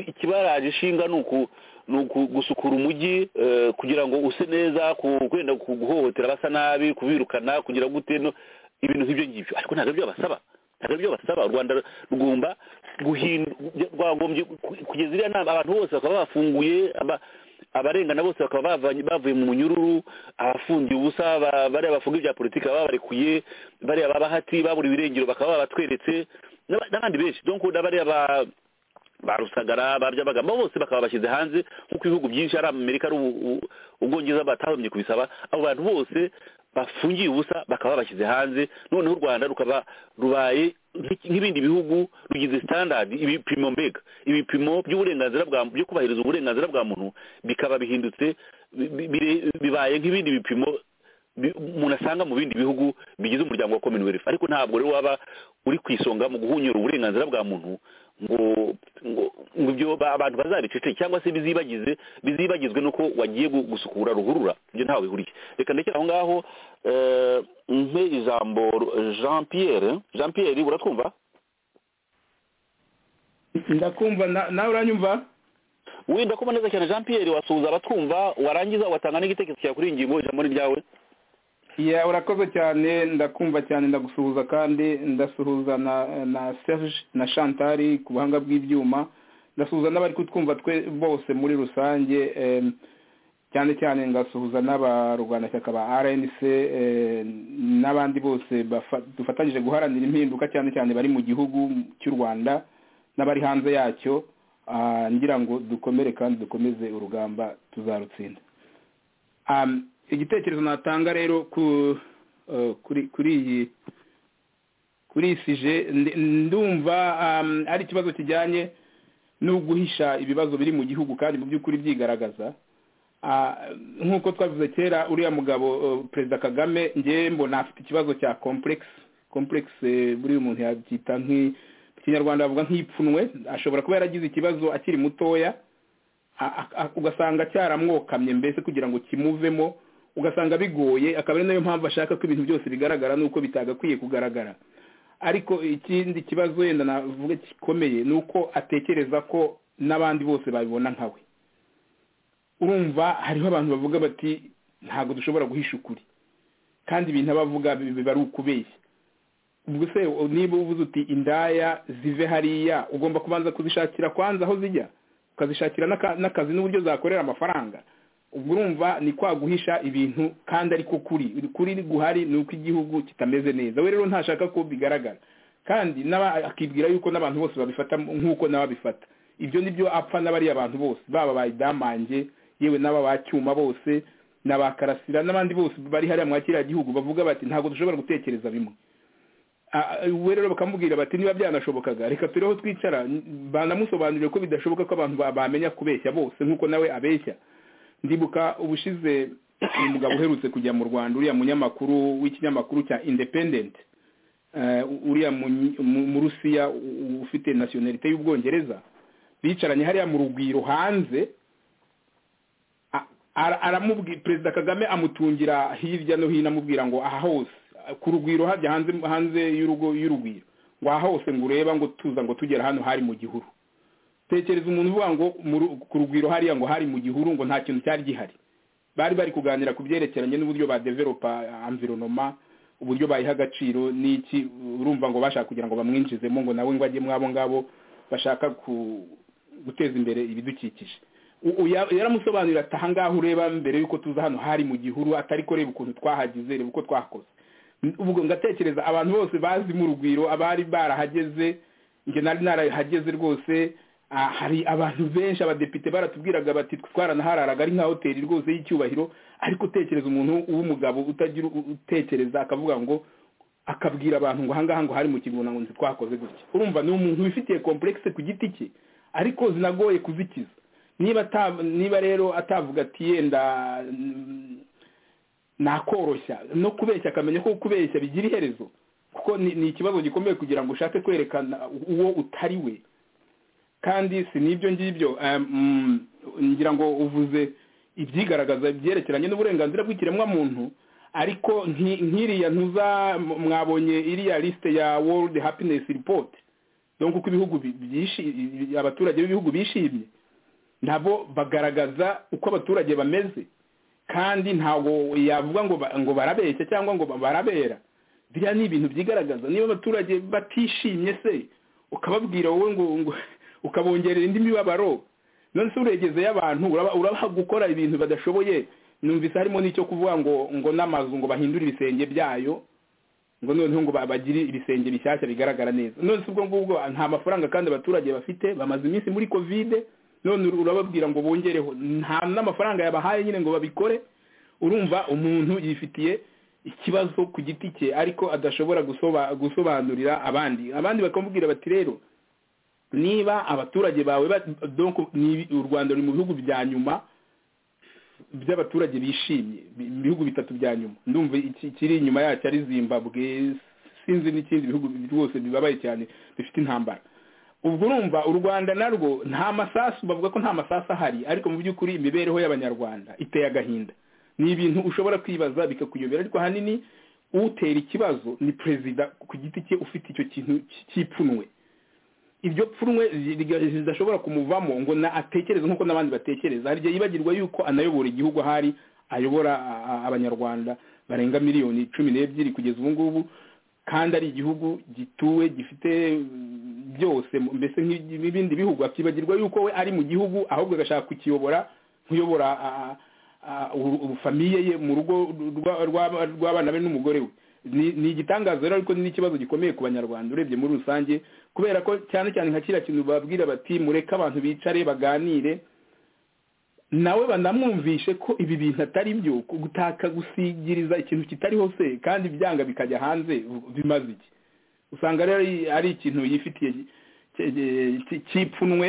ikibaraje ishinga ni gusukura umujyi kugira ngo use neza kwenda guhohotera abasa nabi kubirukana kugira gute ibintu nk'ibyo ngibyo ariko ntabwo ari byo babasaba ntabwo ari byo basaba u rwanda rugomba rwagombye kugeza iriya nama abantu bose bakaba bafunguye abarengana bose bakaba bavuye mu munyururu abafungiye ubusa bariya bafunga ibya politiki baba barekuye bariya babahati baburiwe irengero bakaba babatweretse n'abandi benshi donc n'abariya ba rusagara ba byabagamba bose bakaba bashyize hanze nk'uko ibihugu byinshi ari amerika ari ubwongereza batahomye kubisaba abo bantu bose bafungiye ubusa bakaba bashyize hanze noneho u rwanda rukaba rubaye nk'ibindi bihugu rugize sitandadi ibipimo mbega ibipimo by'uburenganzira bwa byo kubahiriza uburenganzira bwa muntu bikaba bihindutse bibaye nk'ibindi bipimo umuntu asanga mu bindi bihugu bigize umuryango wa commonwealth ariko ntabwo rero waba uri ku isonga mu guhunyura uburenganzira bwa muntu ngo ngo ibyo abantu bazabiceceke cyangwa se bizibagize bizibagizwe nuko wagiye gusukura ruhurura ibyo ntawe bihuriye reka ndekera aho ngaho mpe ijambo jean pierre jean pierre uratwumva ndakumva nawe uranyumva wenda kuba neza cyane jean pierre wasuhuza abatwumva warangiza watanga n'igitekerezo cyawe kuri iyi ngingo ijambo ni ryawe ya urakoze cyane ndakumva cyane ndagusuhuza kandi ndasuhuza na na serge na shantari ku buhanga bw'ibyuma ndasuhuza n'abari kutwumva twe bose muri rusange cyane cyane ngasuhuza n'abarwanashyaka ba rnc n'abandi bose dufatanyije guharanira impinduka cyane cyane bari mu gihugu cy'u rwanda n'abari hanze yacyo ngira ngo dukomere kandi dukomeze urugamba tuzarutsinda igitekerezo natanga rero kuri iyi kuri iyi sije ndumva ari ikibazo kijyanye no guhisha ibibazo biri mu gihugu kandi mu by'ukuri byigaragaza nk'uko twavuze kera uriya mugabo perezida kagame ngewe mbona afite ikibazo cya kompuregisi kompuregisi buriya umuntu yabyita mu kinyarwanda bavuga nk'ipfunwe ashobora kuba yaragize ikibazo akiri mutoya ugasanga cyaramwokamye mbese kugira ngo kimuvemo ugasanga bigoye akaba ari nayo mpamvu ashaka ko ibintu byose bigaragara nuko bitagakwiye kugaragara ariko ikindi kibazo wenda navuga gikomeye ni uko atekereza ko n'abandi bose babibona nkawe urumva hariho abantu bavuga bati ntabwo dushobora guhisha ukuri kandi ibintu abavuga biba ari ukubeshya ubwo se niba uvuze uti indaya zive hariya ugomba kubanza kuzishakira kwanza aho zijya ukazishakira n'aka- n'akazi n'uburyo zakorera amafaranga ubwo urumva ni kwa guhisha ibintu kandi ariko kuri kuri guhari ni uko igihugu kitameze neza we rero ntashaka ko bigaragara kandi n'aba- akibwira yuko n'abantu bose babifata nk'uko nawe abifata ibyo ni byo apfa n'abariya abantu bose baba ba idamange yewe n'aba ba cyuma bose n'aba karasira n'abandi bose bari hariya mwa kiriya gihugu bavuga bati ntabwo dushobora gutekereza bimwe Ah, we rero bakamubwira bati niba byanashobokaga reka turi aho twicara banamusobanurire ko bidashoboka ko abantu ba- bamenya kubeshya bose nk'uko nawe abeshya ndibuka ubushize umugabo uherutse kujya mu rwanda uriya munyamakuru w'ikinyamakuru cya independent eh, uriya munyi- mu- mu rusiya u- u- ufite nationalite y'ubwongereza bicaranye hariya mu rugwiro hanze a- ara- aramubwi- perezida kagame amutungira hirya no hino amubwira ngo aha hose ku rugwiro hajya hanze hanze y'urugo y'urugwiro ngo aha hose ngo ureba ngo tuza ngo tugera hano hari mu gihuru tekereza umuntu uvuga ngo mu ru- ku rugwiro hariya ngo hari mu gihuru ngo nta kintu cyari gihari bari bari kuganira ku byerekeranye n'uburyo badeveropa environoma uburyo bayiha agaciro n'iki urumva ngo bashaka kugira ngo bamwinjizemo ngo nawe ngo ajye mwabo ngabo bashaka ku- guteza imbere ibidukikije U- u- ya- yaramusobanurira ati ahangaha ureba mbere y'uko tuza hano hari mu gihuru atari ko reba ukuntu twahagize reba uko twahakoze N- ubwo ngatekereza abantu bose bazi mu rugwiro abari barahageze njye nari narahageze rwose ah, hari abantu benshi abadepite baratubwiraga bati twe twaranahararaga ari nka hoteli rwose y'icyubahiro ariko utekereza umuntu w'umugabo utagira u- utekereza akavuga ngo akabwira abantu ngo ahangaha ngo hari mu kigunda ngo ntitwakoze gutya urumva ni umuntu wifitiye komplekse ku giti cye ariko zinagoye kuzikiza niba ata- niba rero atavuga ati yenda mm, nakoroshya no kubeshya akamenya ko kubeshya bigira iherezo kuko ni ni ikibazo gikomeye kugira ngo ushake kwerekana uwo utari we kandi si n'ibyo ngibyo em, mm, ngira ngo uvuze ibyigaragaza byerekeranye n'uburenganzira bw'ikiremwamuntu ariko nki- nk'iriya ntuza m- mwabonye iriya lisite ya world happiness report donc uko ibihugu bi- byishi- bi- abaturage b'ibihugu bishimye nabo bagaragaza uko abaturage bameze kandi ntabwo yavuga ngo ba- ngo barabeshya cyangwa ngo ba- barabera biriya ni ibintu byigaragaza niba abaturage batishimye se ukababwira wowe ngo ngo- ukabongerera indi mibabaro none se uregezeyo abantu uraba- urabaha gukora ibintu badashoboye numvise harimo n'icyo kuvuga ngo ngo n'amazu ngo bahindure ibisenge byayo ngo noneho ngo ba- bagire ibisenge bishyashya bigaragara neza none se ubwo ngubwo nta mafaranga kandi abaturage bafite bamaze iminsi muri kovide none ur- urababwira ngo bongereho nta n'amafaranga yabahaye nyine ngo babikore urumva umuntu yifitiye ikibazo ku giti cye ariko adashobora gusoba- gusobanurira abandi abandi bakamubwira bati rero niba abaturage bawe ba- donc ni- u rwanda ruri mu bihugu bya nyuma by'abaturage bishimye bi- ibihugu bitatu bya nyuma ndumva iki- ikiri inyuma yacyo ari zimbabwe sinzi n'ikindi bihugu rwose bibabaye cyane bifite intambara ubwo urumva u rwanda narwo nta masasu bavuga ko nta masasu ahari ariko mu by'ukuri imibereho y'abanyarwanda iteye agahinda ni ibintu ushobora kwibaza bikakuyobera ariko ahanini utera ikibazo ni perezida ku giti cye ufite icyo kintu cy'ipfunwe ibyo pfunwe ridashobora kumuvamo ngo na atekereze nk'uko n'abandi batekereza hari igihe yibagirwa yuko anayobora igihugu ahari ayobora a- a- abanyarwanda barenga miliyoni cumi n'ebyiri kugeza ubu ngubu kandi ari igihugu gituwe gifite mm, byose mu- mbese nk'ibi- nk'ibindi bihugu akibagirwa yuko we ari mu gihugu ahubwo agashaka kukiyobora nkuyobora a- a- a- u- u- famiye ye mu rugo rwa- rwa- rw'abana be n'umugore we ni ni igitangaza rero ariko ni n'ikibazo gikomeye ku banyarwanda urebye muri rusange kubera ko cyane cyane nka kiriya kintu babwira bati mureke abantu bicare baganire nawe banamwumvishe ko ibi bintu atari byo gutaka gusigiriza ikintu kitariho se kandi byanga bikajya hanze bimaze iki usanga rero ari- ari ikintu yifitiye ki- ki- ki- cyipfunwe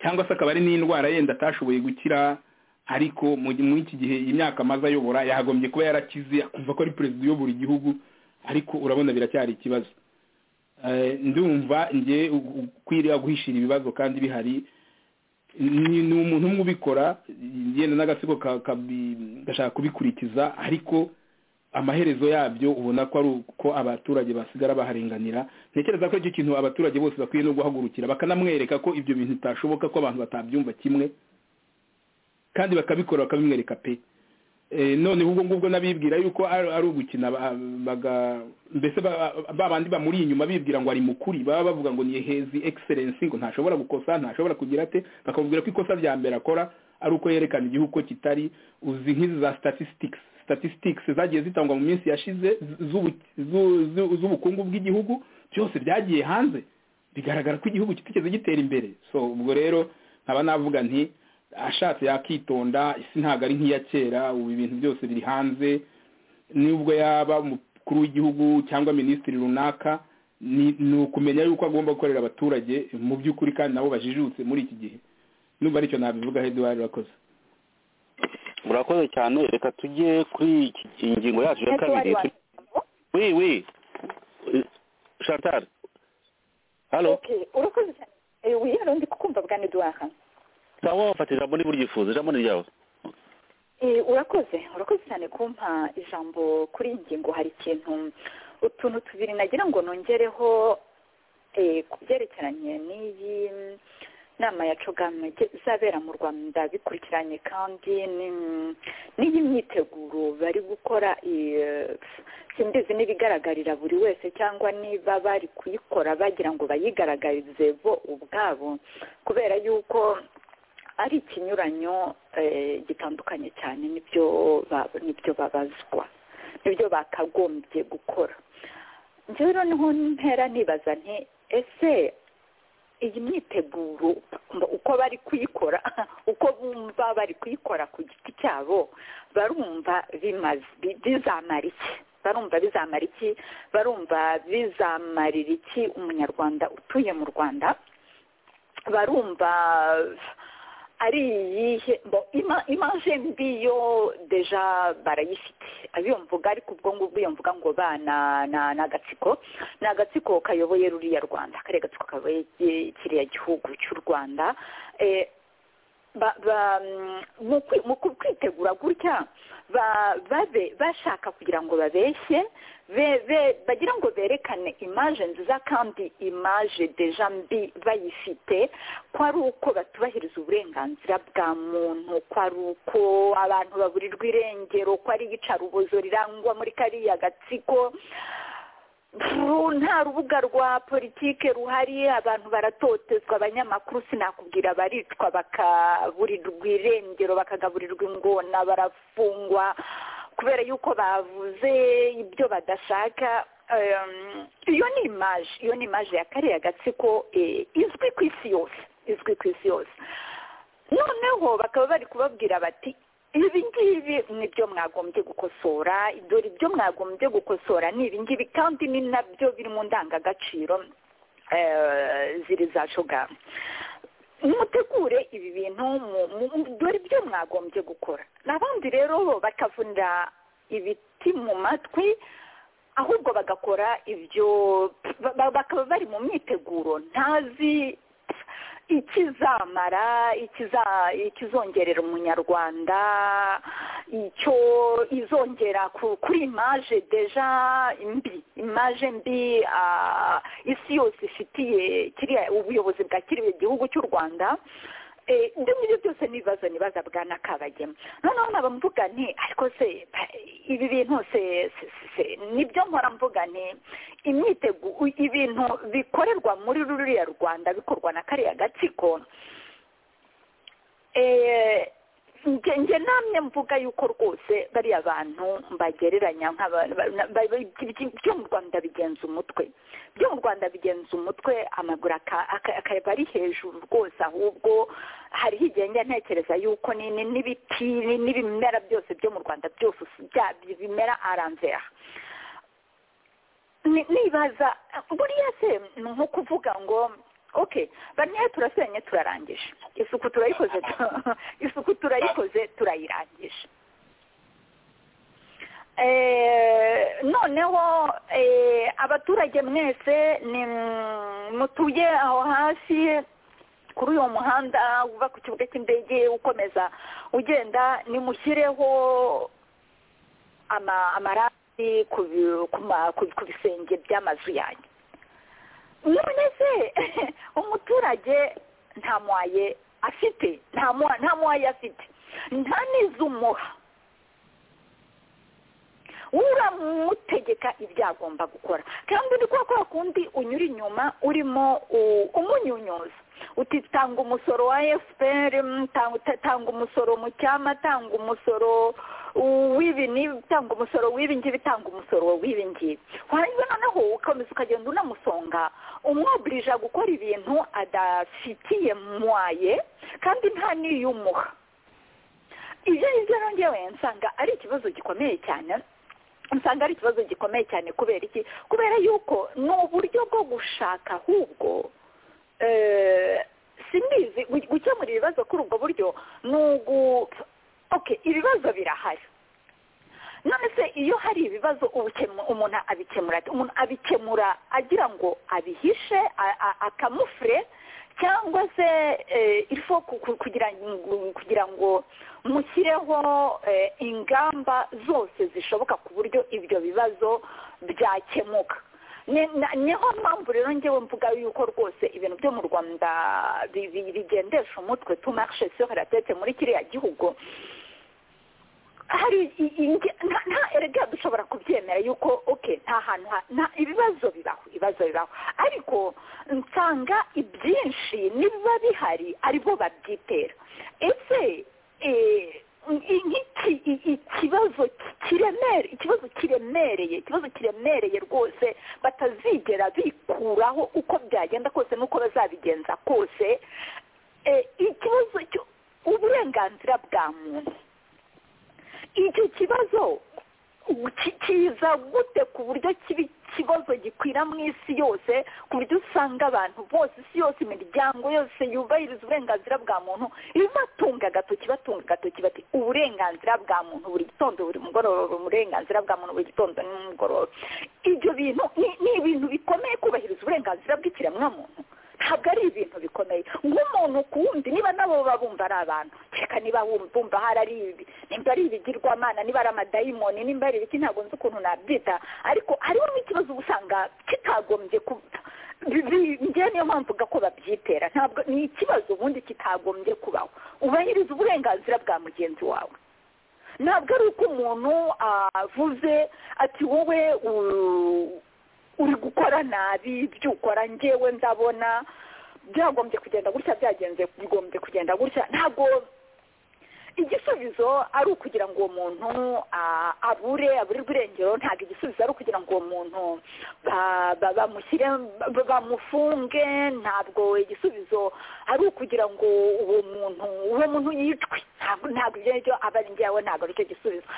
cyangwa se akaba ari n'indwara yenda atashoboye gukira ariko mu mu iki gihe imyaka amaze ayobora yagombye kuba yarakize akumva ko ari perezida uyobora igihugu ariko urabona biracyari ikibazo Eh, ndumva nge kwiriya guhishira ibibazo kandi bihari ni ni umuntu umwe ubikora yenda n'agasego ka- kabi- gashaka kubikurikiza ariko amaherezo yabyo ubona ko ari uko abaturage basigara baharenganira ntekereza ko icyo kintu abaturage bose bakwiye no guhagurukira bakanamwereka ko ibyo bintu bitashoboka ko abantu batabyumva kimwe kandi bakabikora bakabimwereka pe noneho ubwo ngubwo n'abibwira yuko ari ugukina mbese ba bandi bamuri inyuma bibwira ngo ari mukuri baba bavuga ngo ni hezi egiserensi ngo ntashobora gukosa ntashobora kugira ate bakabubwira ko ikosa rya mbere akora ari uko yerekana igihugu ko kitari uzi nk'izi za sitatistikizi sitatistikizi zagiye zitangwa mu minsi yashize z'ubukungu bw'igihugu byose byagiye hanze bigaragara ko igihugu kitigeze gitera imbere so ubwo rero nkaba navuga nti ashatse yakitonda isi ntabwo ari nk'iya kera ubu ibintu byose biri hanze nubwo yaba umukuru w'igihugu cyangwa minisitiri runaka ni ukumenya yuko agomba gukorera abaturage mu by'ukuri kandi nabo bajijutse muri iki gihe nubwo aricyo nabivugaho eduwari urakoze murakoze cyane reka tujye kuri iyi ngingo yacu ya kabiri wi wi shatari hano urakoze cyane uyu yari undi kukumva bwa neduwaha sawa wafata ijambo niba uryifuza ijambo ni ryawe urakoze urakoze cyane kumpa ijambo kuri iyi ngingo hari ikintu utuntu tubiri nagira ngo nongereho ku byerekeranye n'iyi nama ya cogame izabera mu rwanda bikurikiranye kandi n'iyi myiteguro bari gukora simbizi n'ibigaragarira buri wese cyangwa niba bari kuyikora bagira ngo bayigaragarize bo ubwabo kubera yuko ari ikinyuranyo gitandukanye cyane n'ibyo babazwa n'ibyo bakagombye gukora njyewe noneho ntera nibaza nti ese iyi myiteguro uko bari kuyikora uko bumva bari kuyikora ku giti cyabo barumva bizamara iki barumva bizamara iki barumva bizamarira iki umunyarwanda utuye mu rwanda barumva ari iyihe imanje mbi yo deja barayifite abiyo mvuga ariko ubwo ngubwo iyo mvuga ngo ba ni agatsiko ni agatsiko kayoboye ruriya rwanda kariya gatsiko kayoboye kiriya gihugu cy'u rwanda mu kwitegura gutya bashaka kugira ngo babeshye bagira ngo berekane imaje nziza kandi imaje deja mbi bayifite ko ari uko batubahiriza uburenganzira bwa muntu ko ari uko abantu baburirwa irengero ko ari iyicarubozo rirangwa muri kariya gatsiko nta rubuga rwa politiki ruhari abantu baratotezwa abanyamakuru sinakubwira baricwa bakaburirwa irengero bakagaburirwa ingona barafungwa kubera yuko bavuze ibyo badashaka iyo ni imaje iyo ni imaje ya kariya gatsiko izwi ku isi yose izwi ku isi yose noneho bakaba bari kubabwira bati ibi ngibi ni byo mwagombye gukosora dore ibyo mwagombye gukosora ni ibi ngibi kandi ni nabyo biri mu ndangagaciro ziri za shogama mutegure ibi bintu dore ibyo mwagombye gukora n'abandi rero bakavunira ibiti mu matwi ahubwo bagakora ibyo bakaba bari mu myiteguro ntazi ikizamara ikizongerera umunyarwanda icyo izongera kuri imaje deja mbi imaje mbi isi yose ifitiye kiriya ubuyobozi bwa kiriya gihugu cy'u rwanda ibyo ngibyo byose n'ibibazo nibaza bwa nakabagema noneho naba mvuga nti ariko se ibi bintu se nibyo nkora mvuga nti imyitego ibintu bikorerwa muri ruriya rwanda bikorwa na kariya gatsiko njye namwe mvuga yuko rwose bariya bantu mbagereranya ibyo mu rwanda bigenza umutwe ibyo mu rwanda bigenza umutwe amaguru akaba ari hejuru rwose ahubwo hariho igihe njya ntekereza yuko n'ibiti n'ibimera byose byo mu rwanda byose bimera aranzera nibaza buriya se ni nko kuvuga ngo okay bariya turasenye turarangije isuku turayikoze isuku turayikoze turayirangije noneho abaturage mwese ni mutuye aho hasi kuri uwo muhanda uva ku kibuga cy'indege ukomeza ugenda nimushyireho amarangi ku bisenge by'amazu yanyu none se umuturage nta mwaye afite nta mwaye afite nta n'izumuha uramutegeka ibyo agomba gukora kandi ni kwa kwa kundi unyura inyuma urimo umunyunyuza uti tanga umusoro wa fpr tanga umusoro mu cyama tanga umusoro w'ibi n'ibi tanga umusoro w'ibi ngibi tanga umusoro w'ibi ngibi warangiza noneho ukomeza ukagenda unamusonga umwobirija gukora ibintu adafitiye mwaye kandi nta n'iyumuha ibyo ngibyo ngewe nsanga ari ikibazo gikomeye cyane usanga ari ikibazo gikomeye cyane kubera iki kubera yuko ni uburyo bwo gushaka ahubwo simbizi gukemura ibibazo kuri ubwo buryo ni ugu oke ibibazo birahari none se iyo hari ibibazo umuntu abikemura umuntu abikemura agira ngo abihishe akamufure cyangwa se ifo kugira ngo mushyireho ingamba zose zishoboka ku buryo ibyo bibazo byakemuka niho mpamvu rero ngewe mvuga yuko rwose ibintu byo mu rwanda bigendesha umutwe tumarishe soratete muri kiriya gihugu hari nta erega dushobora kubyemera yuko oke nta hantu ibibazo bibaho ibibazo bibaho ariko nsanga ibyinshi nibiba bihari aribo babyitera ese ikibazo kiremereye ikibazo kiremereye ikibazo kiremereye rwose batazigera bikuraho uko byagenda kose n'uko bazabigenza kose ikibazo uburenganzira bwa muntu icyo kibazo kiza gute ku buryo kiba ikibazo gikwira mu isi yose ku buryo usanga abantu bose isi yose imiryango yose yubahiriza uburenganzira bwa muntu ibatunga agatoki batunga agatoki bati uburenganzira bwa muntu buri gitondo buri mugoroba uburenganzira bwa muntu buri gitondo n'umugoroba ibyo bintu ni ibintu bikomeye kubahiriza uburenganzira bw'ikiremwamuntu ntabwo ari ibintu bikomeye nk'umuntu ku wundi niba nabo babumva ari abantu reka niba bumva hari ari ibi nimba ari ibigirwamana niba ari amadayimoni nimba ari ibiki ntabwo nzi ukuntu nabyita ariko hariho n'ikibazo uba usanga kitagombye njyewe niyo mpamvu uvuga ko babyitera ntabwo ni ikibazo ubundi kitagombye kubaho ubahiriza uburenganzira bwa mugenzi wawe ntabwo ari uko umuntu avuze ati wowe uri gukora nabi ibyo ukora ngewe ndabona byagombye kugenda gutya byagenze bigombye kugenda gutya ntabwo igisubizo ari ukugira ngo uwo muntu abure aburirwe irengero ntabwo igisubizo ari ukugira ngo uwo muntu bamushyire bamufunge ntabwo igisubizo ari ukugira ngo uwo muntu uwo muntu yicwe ntabwo ibyo ngibyo aba ari ngewe ntabwo ari cyo gisubizo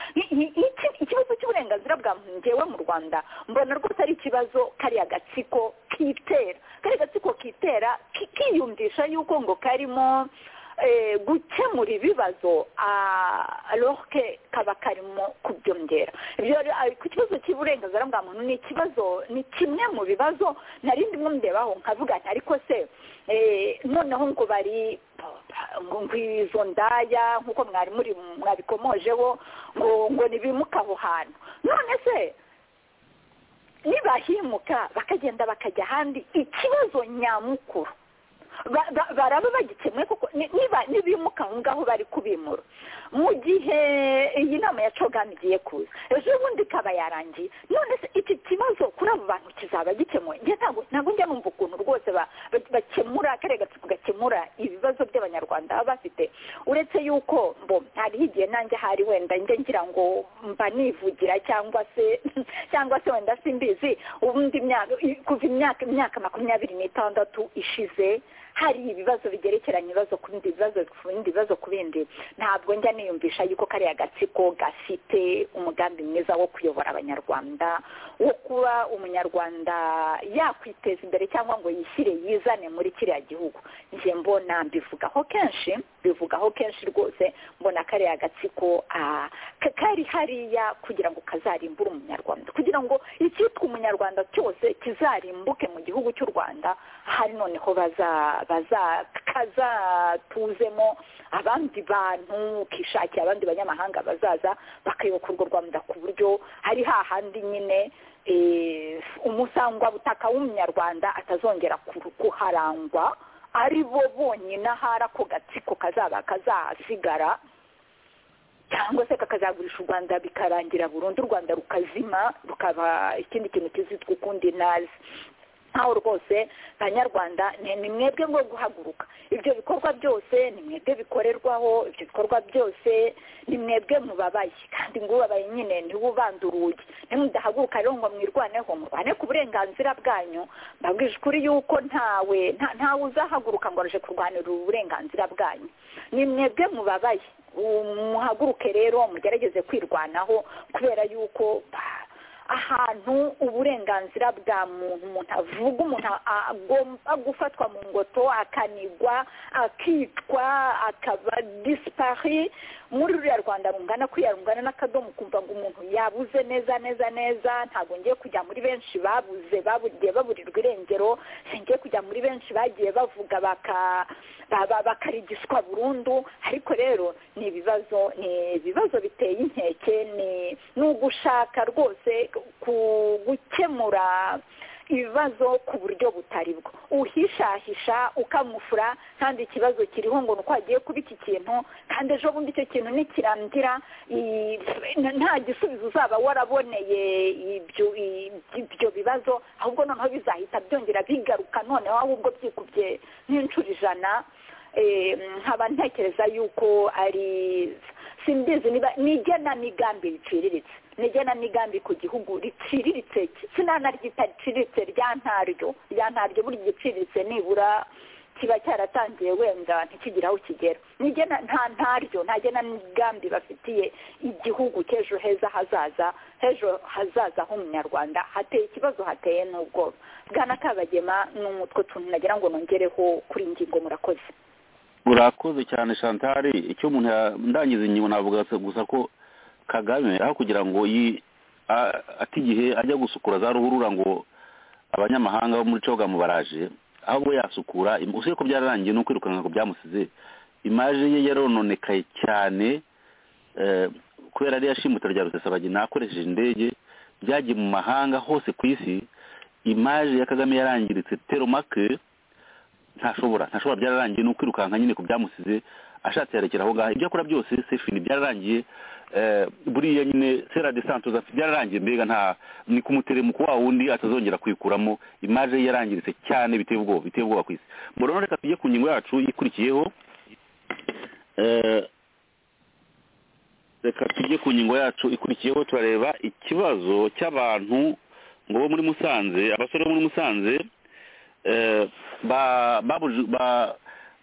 ikibazo cy'uburenganzira bwa muntu ngewe mu rwanda mbona rwose ari ikibazo kariya gatsiko kitera kariya gatsiko kitera kiyumvisha yuko ngo karimo gukemura ibibazo aroke kaba karimo kubyongera ku kibazo cy'uburenganzira bwa muntu ni ikibazo ni kimwe mu bibazo nari ndimwe murebaho nkavuga ati ariko se noneho ngo bari ngo izo ndaya nk'uko mwari muri mwabikomojeho ngo ngo ntibimuke aho hantu none se nibahimuka bakagenda bakajya ahandi ikibazo nyamukuru baraba bagikemwe kuko nibimuka aho ngaho bari kubimura mu gihe iyi nama ya cogani igiye kuza ejo bundi ikaba yarangiye none se iki kibazo kuri abo bantu kizaba gikemuwe ntabwo njya numva ukuntu rwose bakemura kariya gatsiko gakemura ibibazo by'abanyarwanda baba bafite uretse yuko mbo hariho igihe nanjye hari wenda njye ngira ngo mba nivugira cyangwa se cyangwa se wenda simbizi ubundi kuva imyaka imyaka makumyabiri n'itandatu ishize hari ibibazo bigerekeranye ibibazo ku bindi bibazo ku bindi bibazo ku bindi ntabwo njya niyumvisha yuko kariya gatsiko gafite umugambi mwiza wo kuyobora abanyarwanda wo kuba umunyarwanda yakwiteza imbere cyangwa ngo yishyire yizane muri kiriya gihugu njye mbona mbivugaho kenshi bivugaho kenshi rwose mbona kariya gatsiko kari hariya kugira ngo kazarimbure umunyarwanda kugira ngo icyitwa umunyarwanda cyose kizarimbuke mu gihugu cy'u rwanda hari noneho baza kazatuzemo abandi bantu kishakiye abandi banyamahanga bazaza bakayoboka urwo rwanda ku buryo hari hahandi nyine umusangwabutaka w'umunyarwanda atazongera kuharangwa ari bo bonyine ahari ako gatsiko kazaba kazahasigara cyangwa se kakazagurisha u rwanda bikarangira burundu u rwanda rukazima rukaba ikindi kintu kizitwa ukundi nazi nkaho rwose banyarwanda ni mwebwe ngo guhaguruka ibyo bikorwa byose ni mwebwe bikorerwaho ibyo bikorwa byose ni mwebwe mubabaye kandi ngo ubabaye nyine ntiwubande urugi nimudahaguruka rero ngo mwirwaneho murwane ku burenganzira bwanyu mbabwije ukuri yuko ntawe ntawe uzahaguruka ngo araje kurwanira uburenganzira bwanyu ni mwebwe mubabaye muhaguruke rero mugerageze kwirwanaho kubera yuko ahantu uburenganzira bwa muntu umuntu avuga umuntu agomba gufatwa mu ngoto akanigwa akicwa akaba disipari muri ruriya rwanda rungana kuriya rungana n'akadomo ukumva ngo umuntu yabuze neza neza neza ntabwo ngiye kujya muri benshi babuze bagiye baburirwa irengero singiye kujya muri benshi bagiye bavuga bakarigiswa burundu ariko rero ni ibibazo ni ibibazo biteye inkeke ni ugushaka rwose gukemura ibibazo ku buryo butari bwo uhishahisha ukamufura kandi ikibazo kiriho ngo ni uko hagiye kuba iki kintu kandi ejo bundi icyo kintu nikirandira nta gisubizo uzaba waraboneye ibyo bibazo ahubwo noneho bizahita byongera bigaruka noneho ahubwo byikubye nk'inshuro ijana nkaba ntekereza yuko ari simbizi ni igenamigambi riciriritse n'igenamigambi ku gihugu riciriritse sinanaryita riciriritse rya ntaryo rya ntaryo buri giciriritse nibura kiba cyaratangiye wenda ntikigire aho kigera nta ntaryo nta genamigambi bafitiye igihugu cy'ejo heza hazaza h'ejo hazaza h'umunyarwanda hateye ikibazo hateye n'ubwoba bwana kabagema ni umutwe tuntu nagira ngo nongereho kuri ingingo murakoze urakoze cyane shantari icyo umuntu ndangiza inyuma navuga gusa ko kagame aho kugira ngo ati igihe ajya gusukura za ruhurura ngo abanyamahanga bo muri cogamu baraje ahubwo yasukura usibye ko byararangiye no kwirukanka ngo byamusize imaje ye yarononekaye cyane kubera ariyo yashimutse rya rusesabagina akoresheje indege byagiye mu mahanga hose ku isi imaje ya kagame yarangiritse teromake ntashobora ntashobora byararangiye no kwirukanka nyine ku byamusize ashatse yerekera aho ngaho ibyo akora byose sefini byararangiye buriya nyine sera de santos byararangiye mbega nta ni ku muteremuko wa wundi atazongera kuyikuramo imaje ye yarangiritse cyane biteye ubwoba biteye ubwoba ku isi mbona reka tujye ku ngingo yacu ikurikiyeho reka tujye ku ngingo yacu ikurikiyeho turareba ikibazo cy'abantu ngo bo muri musanze abasore bo muri musanze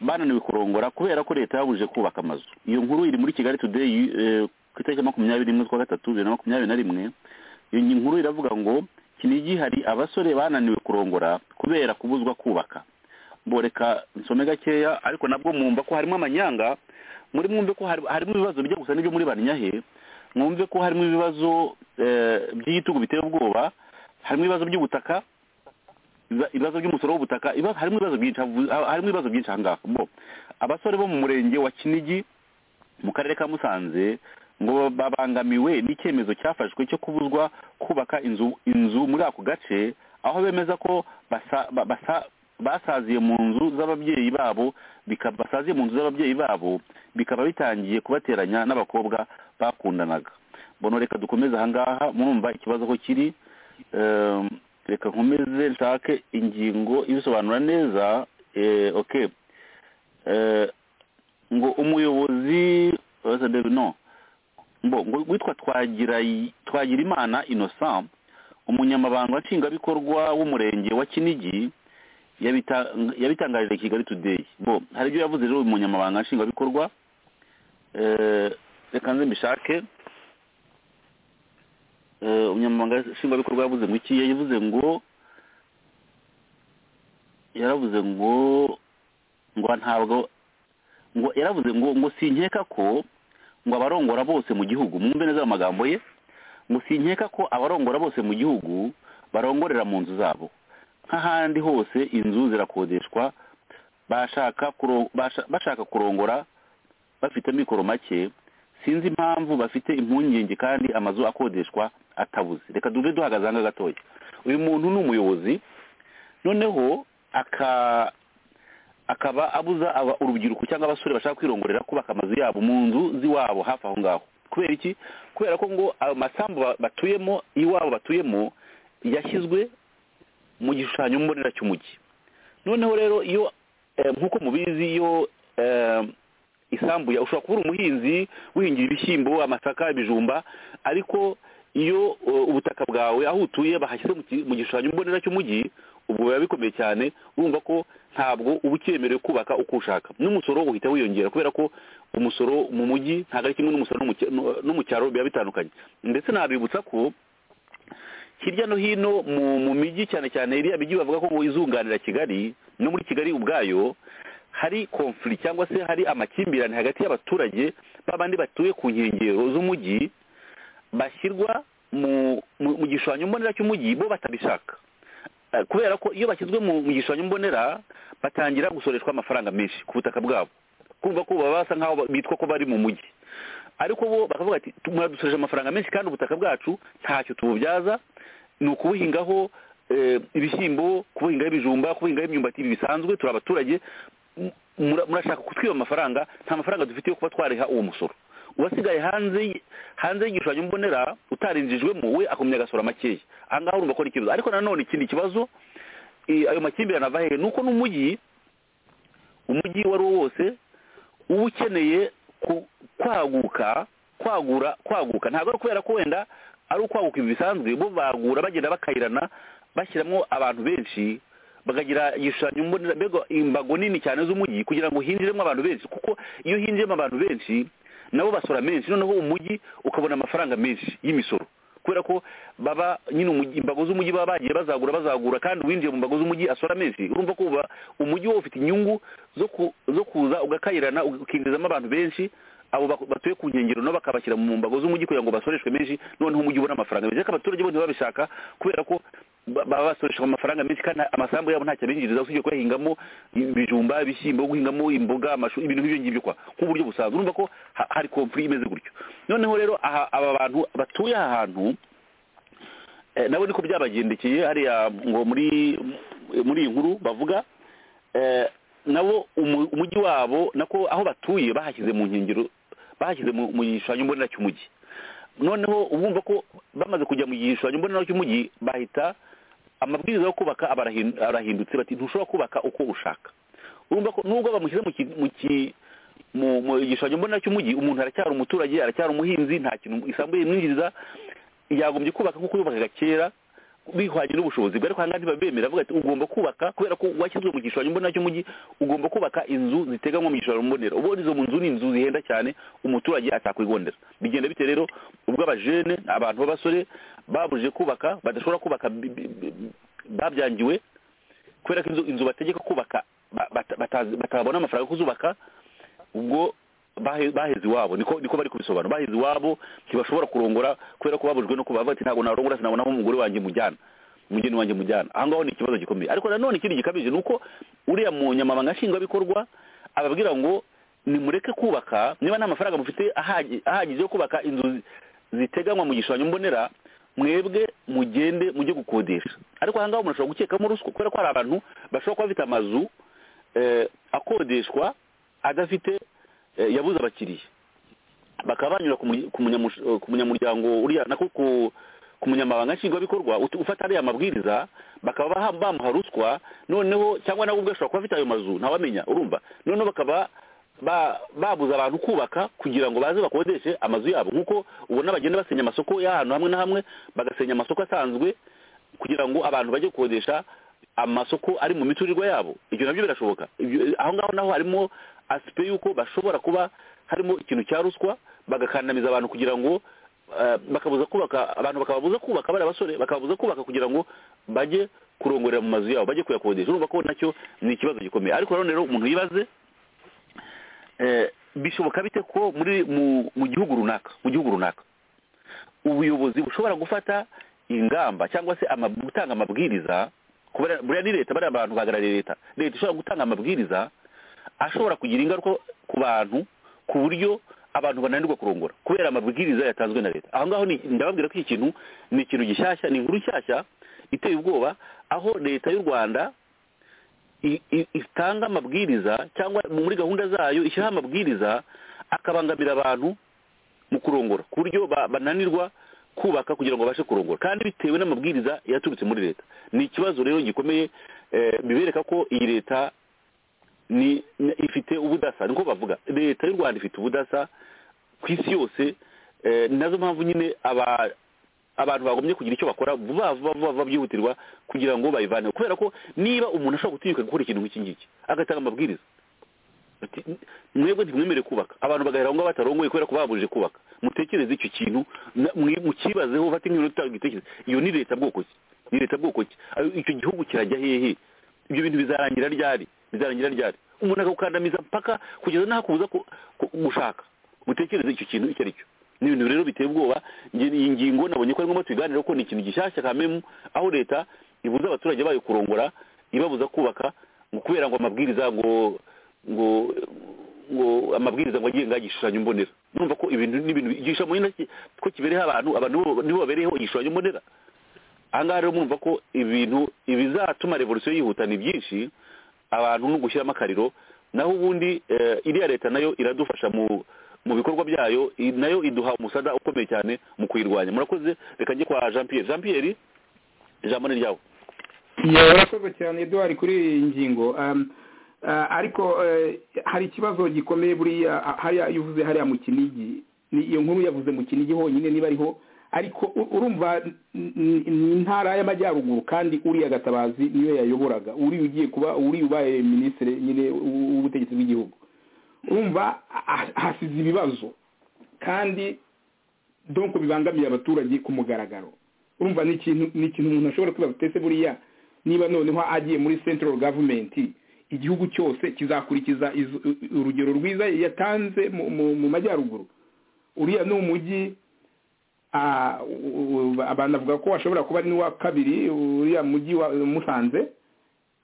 bananiwe kurongora kubera ko leta yabujije kubaka amazu iyo nkuru iri muri kigali tudeyi ku itariki makumyabiri n'imwe z'ukwa gatatu bibiri na makumyabiri na rimwe iyo nkuru iravuga ngo kinigi hari abasore bananiwe kurongora kubera kubuzwa kubaka mboreka nsome gakeya ariko nabwo mwumva ko harimo amanyanga muri mwumve ko harimo ibibazo bijya gusa n'ibyo muri banyahe mwumve ko harimo ibibazo by'igitugu biteye ubwoba harimo ibibazo by'ubutaka ibibazo by'umusoro w'ubutaka harimo ibibazo byinshi harimo ibibazo byinshi aha ngaha bo abasore bo mu murenge wa kinigi mu karere ka musanze ngo babangamiwe n'icyemezo cyafashwe cyo kubuzwa kubaka inzu inzu muri ako gace aho bemeza ko basaziye mu nzu z'ababyeyi babo basaziye mu nzu z'ababyeyi babo bikaba bitangiye kubateranya n'abakobwa bakundanaga bono reka dukomeze aha ngaha murumva ikibazo ko kiri reka nkomeze nshake ingingo ibisobanura neza oke ngo umuyobozi no ngo witwa twagira imana innocent umunyamabanga nshingwabikorwa w'umurenge wa kinigi yabitangarije kigali today bo hari ibyo yavuze rero uyu munyamabanga nshingwabikorwa reka nze mbishake umunyamabanga nshingwabikorwa yavuze ngo iki yavuze ngo yaravuze ngo ngo ntabwo ngo yaravuze ngo ngo sinkeka ko ngo abarongora bose mu gihugu mwumve neza ayo magambo ye ngo sinkeka ko abarongora bose mu gihugu barongorera mu nzu zabo nk'ahandi hose inzu zirakodeshwa bashaka kurongora bafite amikoro make sinzi impamvu bafite impungenge kandi amazu akodeshwa atabuze reka duve duhagaze ahangaha gatoya uyu muntu ni umuyobozi noneho akaba abuza urubyiruko cyangwa abasore bashaka kwirongorera kubaka amazu yabo mu nzu z'iwabo hafi aho ngaho kubera iki kubera ko ngo ayo masambu ba- batuyemo iwabo batuyemo yashyizwe mu gishushanyo mbonera cy'umujyi noneho rero iyo eh, nk'uko mubizi iyo eh, isambu ya ushobora kuba uri umuhinzi wihingira ibishyimbo amasaka ibijumba ariko iyo eh, ubutaka bwawe aho utuye bahashyize mu ki- mu gishushanyo mbonera cy'umujyi ubwo biba bikomeye cyane urumva ko ntabwo uba ucyemerewe kubaka uko ushaka n'umusoro uhita wiyongera kubera ko umusoro mu mujyi ntabwo ari kimwe n'umusoro no mu cy- no- no mu cyaro biba bitandukanye ndetse nabibutsa ko hirya no hino mu mu mijyi cyane cyane iriya mijyi bavuga ko izunganira kigali no muri kigali ubwayo hari konfuri cyangwa se hari amakimbirane hagati y'abaturage b'abandi batuye ku nkengero z'umujyi bashyirwa mu mu- mu gishushanyo mbonera cy'umujyi bo batabishaka Eh, kubera ko iyo bashyizwe mu mu gishushanyo mbonera batangira gusoreshwa amafaranga menshi ku butaka bwabo kumva ko baba basa nk'aho ba- bitwa ko bari mu mujyi ariko bo bakavuga ati muradusoreje amafaranga menshi kandi ubutaka bwacu ntacyo tububyaza ni ukubuhingaho eh, ibishyimbo kubuhingaho ibijumba kubuhingaho imyumbati ibi bisanzwe turi abaturage M- mura- murashaka kutwiba amafaranga nta mafaranga dufite yo kuba twareha uwo musoro uwasigaye hanze y- hanze y'igishushanyo mbonera utarinjijwemo we akomeye agasora makeya aha ngaha urumva ko ari ikibazo ariko nanone ikindi kibazo eh, ayo makimbirane ava hehe ni uko n'umujyi umujyi uwo ari wo wose uba ukeneye ku- kwaguka kwagura kwaguka ntabwo ari kubera ko wenda ari ukwaguka ibi bisanzwe bo bagura bagenda bakayirana bashyiramo abantu benshi bakagira igishushanyo mbonera mbega imbago nini cyane z'umujyi kugira ngo hinjiremo abantu benshi kuko iyo hinjiremo abantu benshi nabo basora menshi noneho umujyi ukabona amafaranga menshi y'imisoro kubera ko baba nyine umujyi- imbago z'umujyi baba bagiye bazagura bazagura kandi uwinjiye mu mbago z'umujyi asora menshi urumva ko uba umujyi wo ufite inyungu zo ku- zo kuza ugakayirana ukinjizamo abantu benshi abo bak- batuye ku nkengero nabo bakabashyira mu mbago z'umujyi kugira ngo basoreshwe menshi noneho umujyi ubone amafaranga menshi ariko abaturage bo ntibabishaka kubera ko ba- baba basoresha amafaranga menshi kandi amasambu yabo ntacyo abinjiriza usibye kuyahingamo ibijumba ibishyimbo guhingamo imboga amashu ibintu nk'ibyo ngibyo kwa nk'uburyo busanzwe urumva ko ha- hari komfuri imeze gutyo noneho rero aha aba bantu batuye aha hantu Eh, nabo niko byabagendekeye hariya ngo muri muri iyi nkuru bavuga eh, nabo umu- umujyi wabo nako aho batuye bahashyize mu nkengero bahashyize mu mu gishushanyo mbonera cy'umujyi noneho ubumva ko bamaze kujya mu gishushanyo mbonera cy'umujyi bahita amabwiriza yo kubaka abarahin- arahindutse bati ntushobora kubaka uko ushaka urumva ko nubwo bamushyize mu ki- mu ki- mu- mu gishushanyo mbonera cy'umujyi umuntu aracyari umuturage aracyari umuhinzi nta kintu isambu yimwinjiriza yagombye kubaka nk'uko yubakaga kera bihwanye n'ubushobozi bwe ariko ahangaha ntibabemera avuga ati ugomba kubaka kubera ko washyizwe mu gishushanyo mbonera cy'umujyi ugomba kubaka inzu ziteganywa mu gishushanyo mbonera ubundi izo nzu ni inzu zihenda cyane umuturage atakwigondera bigenda bite rero ubwo abajene abantu b'abasore babujije kubaka badashobora kubaka bi- bi- bi- babyangiwe kubera ko inzu inzu bategeka kubaka ba- bata- batazi- batabona amafaranga yo kuzubaka ubwo bahe- baheze iwabo niko niko bari kubisobanura baheze iwabo ntibashobora kurongora kubera ko babujwe no kuba bavuga ati ntabwo narongora sinabona aho umugore wanjye mujyana umugeni wanjye mujyana aha ngaho ni ikibazo gikomeye ariko nanone ikindi gikabije ni uko uriya munyamabanga nshingwabikorwa ababwira ngo nimureke kubaka niba nta mafaranga mufite ahagi- ahagije yo kubaka inzu zi- ziteganywa mu gishushanyo mbonera mwebwe mugende mujye gukodesha ariko aha ngaho umuntu ashobora gukekamo ruswa kubera ko hari abantu bashobora kuba bafite amazu eh, akodeshwa adafite eh, yabuze abakiriya bakaba banyura ku mu- ku munyamush- eh, ku munyamuryango uriya nako ku ku munyamabanga nshingwabikorwa ut- ufata ariya mabwiriza bakaba baha- bamuha ruswa noneho cyangwa nawe ubwe ashobora kuba afite ayo mazu ntawamenya urumva noneho bakaba ba- babuza abantu kubaka kugira ngo baze bakodeshe amazu yabo nk'uko ubona bagenda basenya amasoko y'ahantu hamwe na hamwe bagasenya amasoko asanzwe kugira ngo abantu bajye gukodesha amasoko ari mu miturirwa yabo ibyo nabyo birashoboka Ibyo- aho ngaho naho harimo asipe y'uko bashobora kuba harimo ikintu cya ruswa bagakandamiza abantu kugira ngo eh, bakabuza kubaka abantu bakababuza kubaka bari abasore bakababuza kubaka kugira ngo bajye kurongorera mu mazu yabo bajye kuyakodesha urumva ko nacyo ni ikibazo gikomeye ariko nanone rero umuntu yibaze eh, bishoboka bite ko muri mu- mu gihugu runaka mu gihugu runaka ubuyobozi bushobora gufata ingamba cyangwa se ama- gutanga amabwiriza ku bariya- buriya ni leta bariya bantu bahagarariye leta leta ishobora gutanga amabwiriza ashobora kugira ingaruka ku bantu ku buryo abantu bananirwa kurongora kubera amabwiriza yatanzwe na leta aho ngaho ni- ndababwira ko iki kintu ni ikintu gishyashya ni inkuru nshyashya iteye ubwoba aho leta y'u rwanda i- i- itanga amabwiriza cyangwa muri gahunda zayo ishyiraho amabwiriza akabangamira abantu mu kurongora ku buryo ba- bananirwa kubaka kugira ngo babashe kurongora kandi bitewe n'amabwiriza yaturutse muri leta ni ikibazo rero gikomeye eh, bibereka ko iyi leta ni ni- ifite ubudasa niko bavuga leta y'u rwanda ifite ubudasa ku isi yose eh, ni nazo mpamvu nyine aba- abantu bagombye kugira icyo bakora vuba vuba vuba vuba byihutirwa kugira ngo bayivaneho kubera ko niba umuntu ashobora gutinyuka gukora ikintu nk'iki ngiki agatanga amabwiriza ati, mwebwe ntimwemere kubaka abantu bagahera aho ngaho batarongoye kubera ko babujije kubaka mutekereze icyo kintu na- mwi- mukibazeho ufate nk'ibintu utanga igitekerezo iyo ni leta bwoko ki ni leta bwoko ki Ayo- icyo gihugu kirajya hehe ibyo bintu bizarangira ryari bizarangira ryari umuntu akagukandamiza mpaka kugeza n'aho akubuza ku- ku- gushaka mutekereze icyo kintu icyo ari cyo ni ibintu rero biteye ubwoba Nge- iyi ngingo nabonye ko arimo tubiganiraho ko ni ikintu gishyashya kamemu aho leta ibuza abaturage bayo kurongora ibabuza kubaka ngo kubera ngo amabwiriza ngo ngo ngo amabwiriza ngo agenga igishushanyo mbonera numva ko ibintu n'ibintu igishushanyo mbonera ki- ko kibereho abantu abantu bo- nibo babereyeho igishushanyo mbonera ahangaha rero mwumva ko ibintu ibizatuma revolisiyo yihuta ni byinshi abantu ni ugushyiramo akariro naho ubundi eh, iriya leta nayo iradufasha mu mu bikorwa byayo i- nayo iduha umusada ukomeye cyane mu kuyirwanya murakoze reka njye kwa jean pierre jean pierre ijambo ni ryawe yewe urakoze cyane eduwari kuri iyi ngingo Um, uh, ariko eh, hari ikibazo gikomeye buriya ah, hariya iyo uvuze hariya mu kinigi ni iyo nkuru yavuze mu kinigi honyine niba ariho ariko u- urumva n- n- ni intara y'amajyaruguru kandi uriya gatabazi niyo yayoboraga uriya ugiye kuba uriya ubaye minisitiri nyine w- w'ubutegetsi bw'igihugu urumva ah, hasize ibibazo kandi donko bibangamiye abaturage ku mugaragaro urumva ni ikintu ni ikintu umuntu ashobora kwibaza utese buriya niba noneho agiye muri central government igihugu cyose kizakurikiza izo- urugero rwiza yatanze mu- mu- mu majyaruguru uriya ni umujyi ah, u- u- abantu bavuga ko washobora kuba ari n'uwa kabiri uriya mujyi wa musanze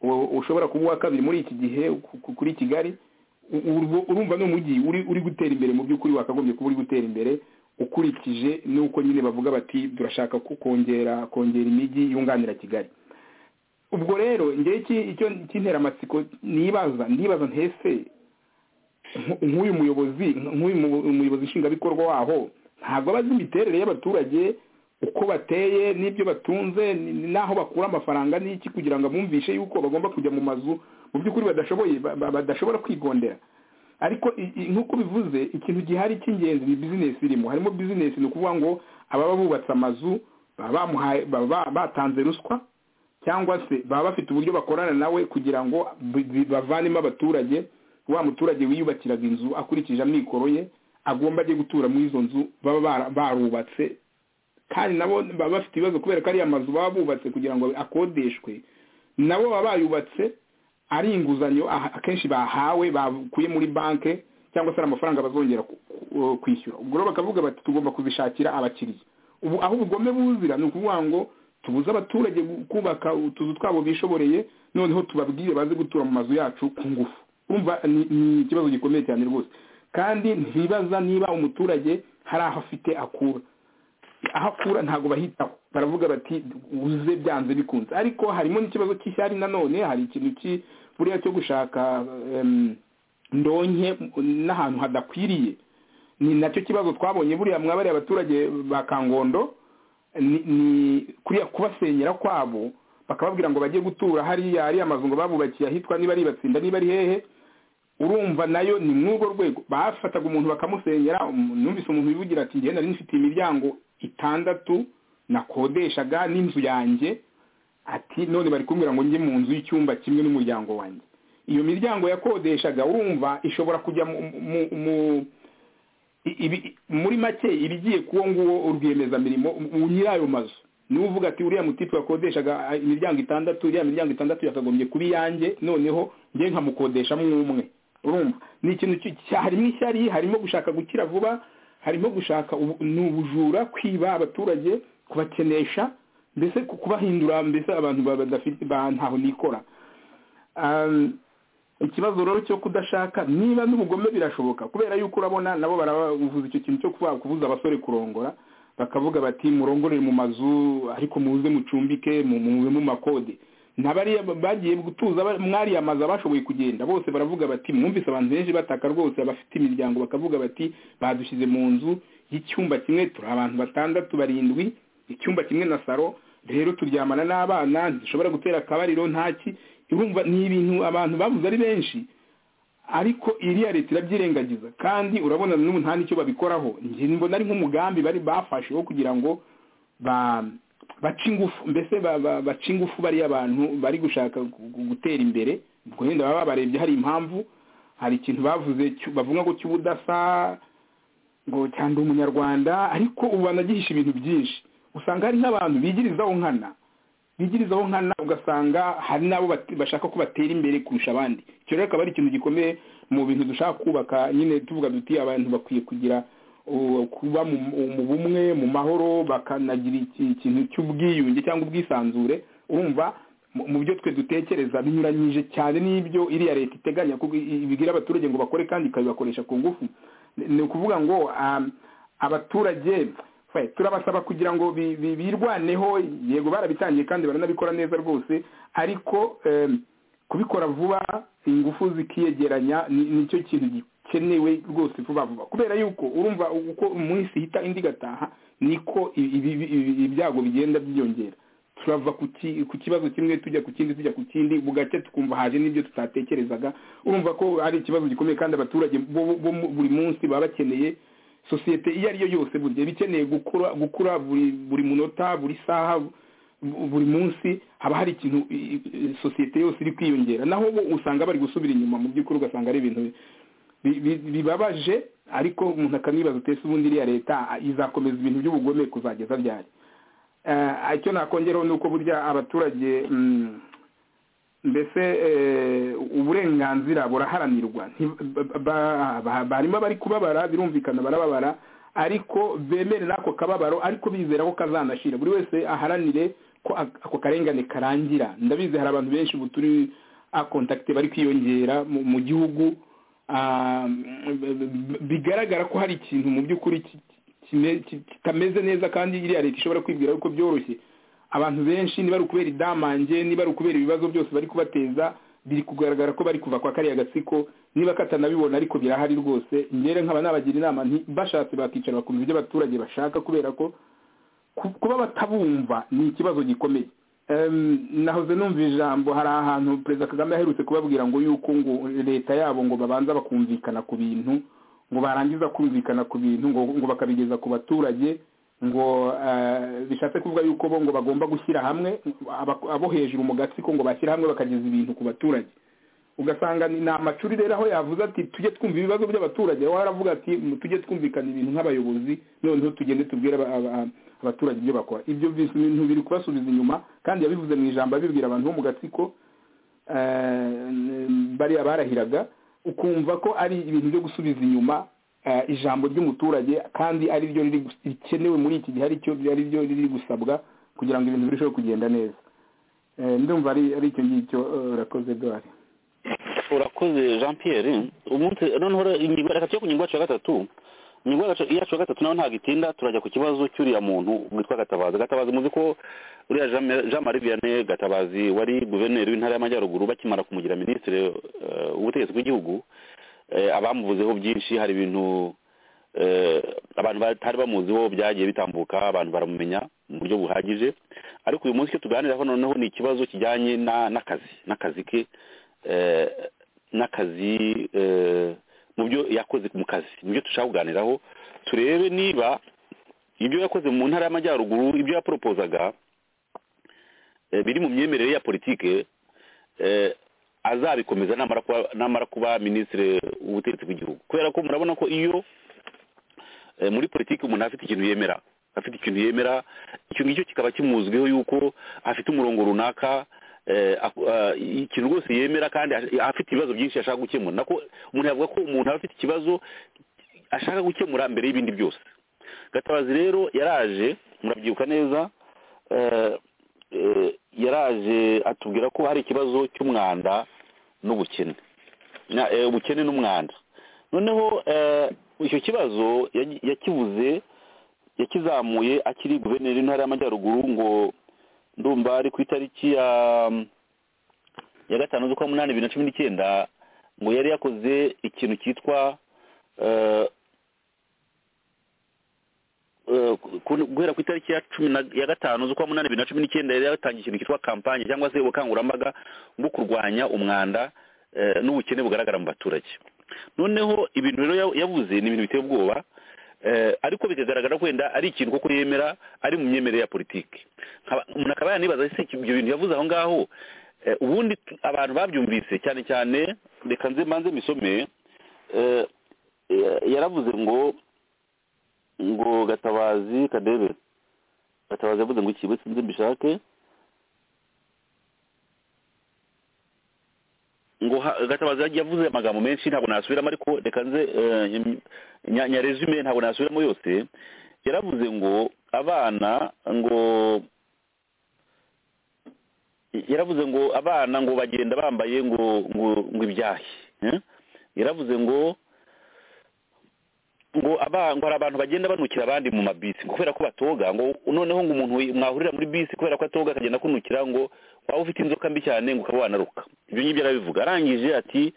u- ushobora kuba uwa kabiri muri iki gihe ku- ku- kuri kigali u- urwo- urumva ni umujyi uri uri gutera imbere mu by'ukuri wakagombye kuba uri gutera imbere ukurikije n'uko nyine bavuga bati turashaka ko kongera kongera imijyi yunganira kigali ubwo rero ngewe iki- icyo cy'interamatsiko nibaza ndibaza ntese nk- nk'uyu muyobozi nk'uyu mu- umuyobozi nshingwabikorwa waho ntabwo aba azi imiterere y'abaturage uko bateye n'ibyo batunze n- n'aho bakura amafaranga n'iki kugira ngo abumvishe yuko bagomba kujya mu mazu mu by'ukuri badashoboye ba- ba- badashobora kwigondera ariko i- i- nk'uko bivuze ikintu gihari cy'ingenzi ni bizinesi irimo harimo bizinesi ni ukuvuga ngo ababa bubatse amazu baba bamuhaye baba batanze ruswa cyangwa se baba bafite uburyo bakorana nawe kugira ngo bi- bi- bavanemo abaturage wa muturage wiyubakiraga inzu akurikije amikoro ye agomba ajye gutura muri izo nzu baba bara- barubatse kandi nabo baba bafite ibibazo kubera ko ariya mazu baba bubatse kugira ngo akodeshwe nabo baba bayubatse ari inguzanyo aha- akenshi bahawe bakuye muri banki cyangwa se ari amafaranga bazongera ku- ku- kwishyura ubwo rero bakavuga bati tugomba kuzishakira abakiriya ubu aho ubugome buzira ni ukuvuga ngo tubuze abaturage gu- kubaka utuzu twabo bishoboreye noneho tubabwire baze gutura mu mazu yacu ku ngufu urumva ni ni ikibazo gikomeye cyane rwose kandi ntibaza niba umuturage hari aho afite akura aho akura ntabwo bahitaho baravuga bati uze byanze bikunze ariko harimo n'ikibazo cy'ishyari nanone hari ikintu ki- buriya cyo gushaka em, ndonke n'ahantu hadakwiriye ni nacyo kibazo twabonye buriya mwabariye abaturage ba kangondo ni ni kuriya kubasenyera kwabo bakababwira ngo bajye gutura hariya ariya mazu ngo babubakiye ahitwa niba ari batsinda niba ari hehe urumva nayo ni mw'urwo rwego bafataga umuntu bakamusenyera umu- numvise umuntu wivugira ati njye nari nfite imiryango itandatu nakodeshaga n'inzu yanjye ati none bari kumbwira ngo njye mu nzu y'icyumba kimwe n'umuryango wanjye iyo miryango yakodeshaga urumva ishobora kujya mu, mu, mu i- ibi- muri make ibigiye kuwo nguwo urwiyemezamirimo u- nyirayo mazu niwe uvuga ati uriya mutipe wakodeshaga ah, imiryango itandatu iriya miryango itandatu yakagombye kuba iyanjye noneho njye nkamukodeshamo umwe urumva ni ikintu ki- cya- harimo ishyari harimo gushaka gukira vuba harimo gushaka ubu- ni ubujura kwiba abaturage kubakenesha mbese ku- kubahindura mbese abantu ba- badafite ba- ntaho nikora Um, ikibazo rero cyo kudashaka niba n'ubugome birashoboka kubera yuko urabona nabo baravuza icyo kintu cyo kuba- kubuza abasore kurongora bakavuga bati murongorere mu mazu ariko muze mucumbike mu- muve mu makode nabariya bagiye gutuza ba- mwariya amazu abashoboye kugenda bose baravuga bati mwumvise abantu benshi bataka rwose abafite imiryango bakavuga bati badushyize mu nzu y'icyumba kimwe turi abantu batandatu barindwi icyumba kimwe na saro rero turyamana n'abana zishobora gutera akabariro ntaki urumva ni ibintu abantu bavuze ari benshi ariko iriya leta irabyirengagiza kandi urabona n'ubu nta n'icyo babikoraho njye mbona ari nk'umugambi bari bafashe wo kugira ngo bace ingufu mbese bace ingufu bariya abantu bari gushaka gutera imbere ubwo wenda baba babarebye hari impamvu hari ikintu bavuze bavuga ngo cy'ubudasa ngo cyangwa umunyarwanda ariko ubu banagihisha ibintu byinshi usanga hari nk'abantu bigirizaho nkana bigirizaho nkana ugasanga hari n'abo bashaka ko batera imbere kurusha abandi icyo rero akaba ari ikintu gikomeye mu bintu dushaka kubaka nyine tuvuga duti abantu bakwiye kugira kuba mu bumwe mu mahoro bakanagira ikintu cy'ubwiyunge cyangwa ubwisanzure urumva mu byo twe dutekereza binyuranyije cyane n'ibyo iriya leta iteganya ibibwira abaturage ngo bakore kandi ikabibakoresha ku ngufu ni ukuvuga ngo abaturage turabasaba kugira ngo birwaneho yego barabitangiye kandi baranabikora neza rwose ariko kubikora vuba ingufu zikiyegeranya nicyo kintu gikenewe rwose vuba vuba kubera yuko urumva uko umunsi ihita indi igataha niko ibyago bigenda byiyongera turava ku kibazo kimwe tujya ku kindi tujya ku kindi bugake tukumva haje n'ibyo tutatekerezaga urumva ko ari ikibazo gikomeye kandi abaturage bo buri munsi baba bakeneye sosiyete iyo ari yo yose burya iba ikeneye gukura buri munota buri saha buri munsi haba hari ikintu sosiyete yose iri kwiyongera naho bo usanga bari gusubira inyuma mu by'ukuri ugasanga ari ibintu bibabaje ariko umuntu akanibaza utese ubundi iriya leta izakomeza ibintu by'ubugome kuzageza ryari icyo nakongeraho ni uko burya abaturage mbese uburenganzira buraharanirwa barimo abari kubabara birumvikana barababara ariko bemere n'ako kababaro ariko bizera ko kazanashira buri wese aharanire ko ako karengane karangira ndabizi hari abantu benshi ubu turi akontakite bari kwiyongera mu gihugu bigaragara ko hari ikintu mu by'ukuri kitameze neza kandi iriya leta ishobora kwibwira yuko byoroshye abantu benshi niba ari ukubera idamange niba ari ukubera ibibazo byose bari kubateza biri kugaragara ko bari kuva kwa kariya gatsiko niba katanabibona ariko birahari rwose ngere nkaba nabagira inama bashatse bakicara bakumva ibyo abaturage bashaka kubera ko kuba batabumva ni ikibazo gikomeye nahoze numva ijambo hari ahantu perezida kagame aherutse kubabwira ngo yuko ngo leta yabo ngo babanza bakumvikana ku bintu ngo barangiza kumvikana ku bintu ngo bakabigeza ku baturage ngo bishatse kuvuga yuko bo ngo bagomba gushyira hamwe abo hejuru mu gatsiko ngo bashyire hamwe bakageza ibintu ku baturage ugasanga ni amacuri rero aho yavuze ati tujye twumva ibibazo by'abaturage aho aravuga ati tujye twumvikana ibintu nk'abayobozi noneho tugende tubwire abaturage ibyo bakora ibyo bintu biri kubasubiza inyuma kandi yabivuze mu ijambo abibwira abantu bo mu gatsiko bariya barahiraga ukumva ko ari ibintu byo gusubiza inyuma ijambo ry'umuturage kandi ari ryo rikenewe muri iki gihe aricyo ari ryo riri gusabwa kugira ngo ibintu birusheho kugenda neza ndumva ari icyo ngicyo urakoze duhari urakoze jean pierre umunsi noneho reka tujye ku ngingo yacu ya gatatu ingingo yacu ya gatatu nawe ntabwo itinda turajya ku kibazo cy'uriya muntu witwa gatabazi gatabazi muzi ko uriya jean marie vianney gatabazi wari guverineri w'intara y'amajyaruguru bakimara kumugira minisitiri w'ubutegetsi bw'igihugu abamuvuzeho byinshi hari ibintu abantu batari bamuziho byagiye bitambuka abantu baramumenya mu buryo buhagije ariko uyu munsi icyo tuganiraho noneho ni ikibazo kijyanye n'akazi n'akazi ke n'akazi mu byo yakoze mu kazi mu byo dushaka kuganiraho turebe niba ibyo yakoze mu ntara y'amajyaruguru ibyo yaporopozaga biri mu myemerere ya politike azabikomeza namara kuba minisitiri w'ubutegetsi bw'igihugu kubera ko murabona ko iyo muri politiki umuntu afite ikintu yemera afite ikintu yemera icyo ngicyo kikaba kimuzwiho yuko afite umurongo runaka ikintu rwose yemera kandi afite ibibazo byinshi ashaka gukemura nako umuntu yavuga ko umuntu aba afite ikibazo ashaka gukemura mbere y'ibindi byose gatabazi rero yaraje murabyibuka neza yaraje atubwira ko hari ikibazo cy'umwanda n'ubukene ubukene n'umwanda noneho icyo kibazo yakibuze yakizamuye akiri guverineri w'intara y'amajyaruguru ngo ndumva ari ku itariki ya gatanu z'ukwa munani bibiri na cumi n'icyenda ngo yari yakoze ikintu cyitwa eh, ku- guhera ku itariki ya cumi na- ya gatanu z'ukwa munani bibiri na cumi n'icyenda yari yatangiye ikintu cyitwa kampanye cyangwa se ubukangurambaga bwo kurwanya umwanda eh, n'ubukene bugaragara mu baturage noneho ibintu rero ya- yavuze ni ibintu biteye ubwoba eh, ariko bikagaragara ko wenda ari ikintu koko yemera ari mu myemerere ya politiki Nkaba- umuntu akaba yanibaza ese ibyo bintu yavuze aho ngaho eh, ubundi tu- abantu babyumvise cyane cyane reka nze mbanze misome eh, eh, yaravuze ngo ngo gatabazi kadebe gatabazi yavuze ngo iki we sinzi mbishake ngo ha- gatabazi yagiye yavuze amagambo menshi ntabwo nasubiramo ariko reka nze eh, nyam- nya- nyaresume ntabwo nasubiramo yose yaravuze ngo abana ngo yaravuze ngo abana ngo bagenda bambaye ngo ngo ngo ibyahi eh? yaravuze ngo ngo aba- ngo hari abantu bagenda banukira abandi mu mabisi ngo kubera ko batoga ngo noneho ngo umuntu wi- mwahurira muri bisi kubera ko atoga akagenda kunukira ngo waba ufite inzoka mbi cyane ngo ukaba wanaruka ibyo ngibyo arabivuga arangije ati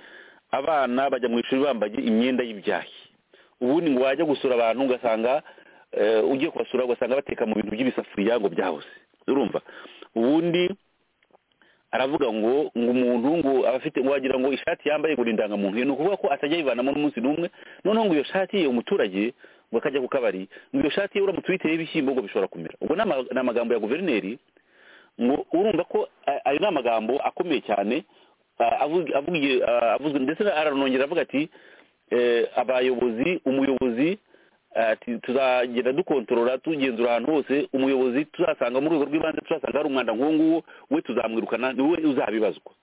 abana bajya mu ishuri bambaye imyenda y'ibyahi ubundi ngo wajya gusura abantu ugasanga eh, ugiye kubasura ugasanga bateka mu bintu by'ibisafuriya ngo byahoze urumva ubundi aravuga ngo ngo umuntu ngo aba afite ngo wagira ngo ishati yambaye ngo ni indangamuntu ni ukuvuga ko atajya ayivanamo n'umunsi n'umwe noneho ngo iyo shati ye umuturage ngo akajya ku kabari ngo iyo shati ye uramutse uyiteyeho ibishyimbo ngo bishobora kumera ubwo ni ama- ni amagambo ya guverineri ngo urumva ko a- ayo ni amagambo akomeye cyane a- avu- avugiye a- avuzwe ndetse aranongera avuga ati eh, abayobozi umuyobozi ati tuzagenda dukontorora tugenzura ahantu hose umuyobozi tuzasanga mu rwego rw'ibanze tuzasanga hari umwanda nk'uwo nguwo we tuzamwirukana ni we uzabibazwa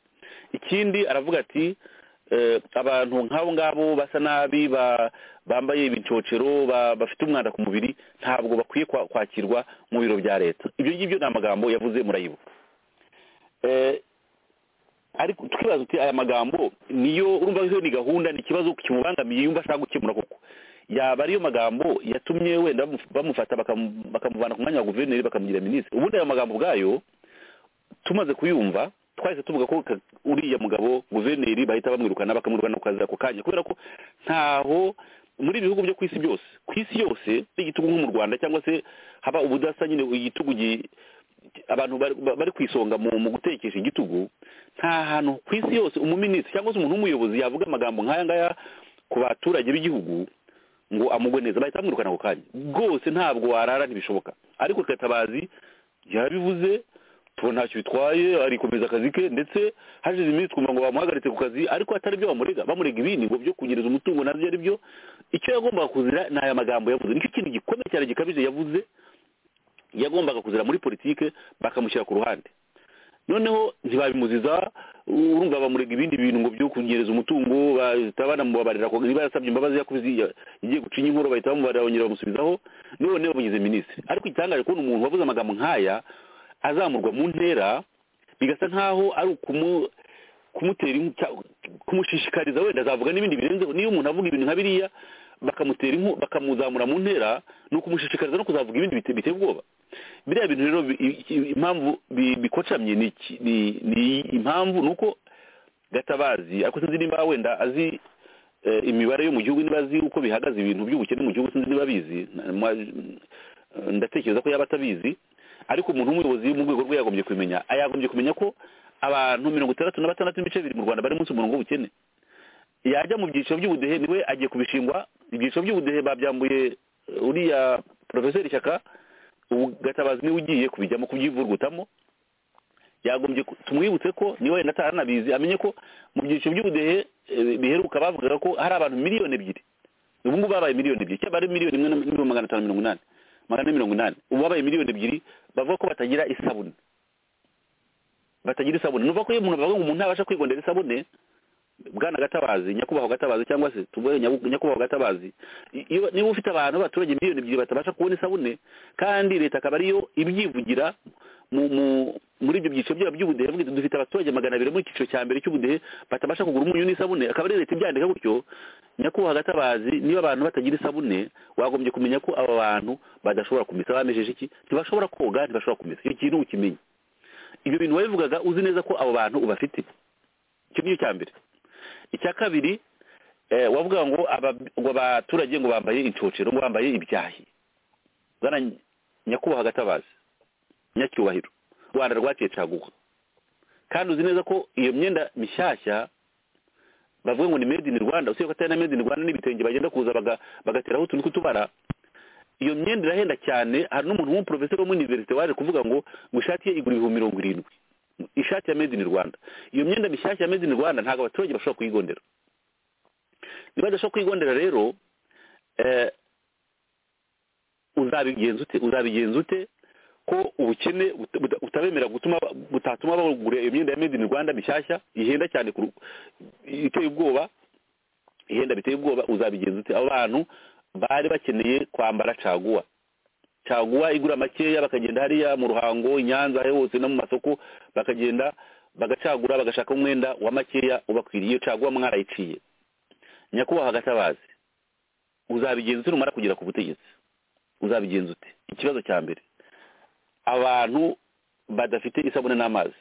ikindi aravuga ati eh, abantu nk'abo ngabo basa nabi ba- bambaye ibicocero ba- bafite umwanda ku mubiri ntabwo bakwiye kwa- kwakirwa mu biro bya leta ibyo ngibyo ni amagambo yavuze murayibuka Eh, ariko tukibaza uti aya magambo niyo urumva ko ni gahunda ni ikibazo kimubangamiye yumva ashaka gukemura koko yaba ariyo magambo yatumye wenda bamu- bamufata bakamu- bakamuvana ku mwanya wa guverineri bakamugira minisitiri ubundi ayo magambo ubwayo tumaze kuyumva twahise tuvuga ko ka- uriya mugabo guverineri bahita bamwirukana bakamwirukana ku kazi ako kanya kubera ko ntaho muri ibi bihugu byo ku isi byose ku isi yose n'igitugu nko mu rwanda cyangwa se haba ubudasa nyine igitugu gi- abantu bari- bari ku isonga mu mu gutekesha igitugu nta hantu ku isi yose umuminisitiri cyangwa se umuntu w'umuyobozi yavuga amagambo nk'aya ngaya ku baturage b'igihugu ngo amugwe neza bahita bamwirukana ako kanya rwose ntabwo warara ntibishoboka ariko gatabazi yarabivuze tubona ntacyo bitwaye arikomeza akazi ke ndetse hashize iminsi twumva ngo bamuhagaritse ku kazi ariko atari byo bamurega bamurega ibindi ngo byo kunyereza umutungo nabyo ari byo icyo yagombaga kuzira ni aya magambo yavuze nicyo kintu gikomeye cyane gikabije yavuze yagombaga kuzira muri politike bakamushyira ku ruhande noneho ntibabimuziza urumva bamurega ibindi bintu ngo byo kunyereza umutungo bahita banamubabarira ko niba yarasabye imbabazi yakoze iya- igiye gucinya inkuru bahita bamubarira bongera bamusubizaho none bamugize minisitiri ariko igitangaje kubona umuntu wavuze amagambo nk'aya azamurwa mu ntera bigasa nk'aho ari ukumu kumutera inku- cya- kumushishikariza wenda azavuga n'ibindi birenzeho niyo umuntu avuga ibintu nka biriya bakamutera inku bakamuzamura mu ntera ni ukumushishikariza no kuzavuga ibindi bite- biteye ubwoba biriya bintu rero bi- i- i- impamvu bi- bikocamye ni iki- ni- ni impamvu ni uko gatabazi ariko sinzi niba wenda azi eh, imibare yo mu gihugu niba azi uko bihagaze ibintu by'ubukene mu gihugu sinzi niba abizi na- mwa- ndatekereza ko yaba atabizi ariko umuntu w'umuyobozi mu rwego rwe yagombye kumenya yagombye kumenya ko abantu mirongo itandatu na batandatu n'ibice bibiri mu rwanda bari munsi umurongo w'ubukene yajya mu byiciro by'ubudehe niwe agiye kubishingwa ibyiciro by'ubudehe babyambuye eh, uriya porofeseri shyaka ubu gatabazi niwe ugiye kubijyamo kubyivurugutamo yagombye ku- tumwibutse ko niwe wenda ataranabizi amenye ko mu byiciro by'ubudehe eh, biheruka bavugaga ko hari abantu miliyoni ebyiri ubu ngubu babaye miliyoni ebyiri cyangwa ari miliyoni imwe na miliyoni magana atanu mirongo inani magana ane mirongo inani ubu babaye miliyoni ebyiri bavuga ko batagira isabune batagira isabune nuvuga ko iyo umuntu bavuga ngo umuntu ntabasha kwigondera isabune bwana gatabazi nyakubahwa gatabazi cyangwa se tuvuge nyabu- nyakubahwa gatabazi I- iyo niba ufite abantu b'abaturage miliyoni ebyiri batabasha kubona isabune kandi leta akaba ariyo ibyivugira mu mu muri ibyo byiciro byaba by'ubudehe ivuga iti dufite abaturage magana abiri mu cyiciro cya mbere cy'ubudehe batabasha kugura umunyu n'isabune akaba ari leta ibyandika gutyo nyakubahwa gatabazi niba abantu batagira isabune wagombye kumenya ko aba bantu badashobora kumesa bamejeje iki ntibashobora koga ntibashobora kumesa icyo kintu ukimenye ibyo bintu wabivugaga uzi neza ko abo bantu ubafite icyo ni cyo cya mbere icya kabiri eh, wavuga ngo aba- ngo abaturage ngo bambaye incocero ngo bambaye ibyahi zana nyakubahwa gatabazi nyacyubahiro rwanda rwaciye caguwa kandi uzi neza ko iyo myenda mishyashya bavuga ngo ni made in rwanda usibye ko atari na made in rwanda n'ibitenge bagenda kuza baga- bagateraho utuntu tw'utubara iyo myenda irahenda cyane hari n'umuntu w'umuprofeseri wo muri univerisite waje kuvuga ngo ngo ishati ye igura ibihumbi mirongo irindwi ishati ya made in rwanda iyo myenda mishyashya ya made in rwanda ntabwo abaturage bashobora kuyigondera niba badashobora kuyigondera rero eh, uzabigenza ute uzabigenza ute ko ubukene buta- buta- butabemera gutuma butatuma bagura iyo myenda ya made in rwanda mishyashya ihenda cyane ku ru- iteye ubwoba ihenda biteye ubwoba uzabigenza ute abo bantu bari bakeneye kwambara caguwa caguwa igura makeya bakagenda hariya mu ruhango i nyanza aho hose no mu masoko bakagenda bagacagura bagashaka umwenda wa makeya ubakwiriye caguwa mwarayiciye nyakubahwa gatabazi uzabigenza ute numara kugera ku butegetsi uzabigenza ute ikibazo cya mbere abantu badafite isabune n'amazi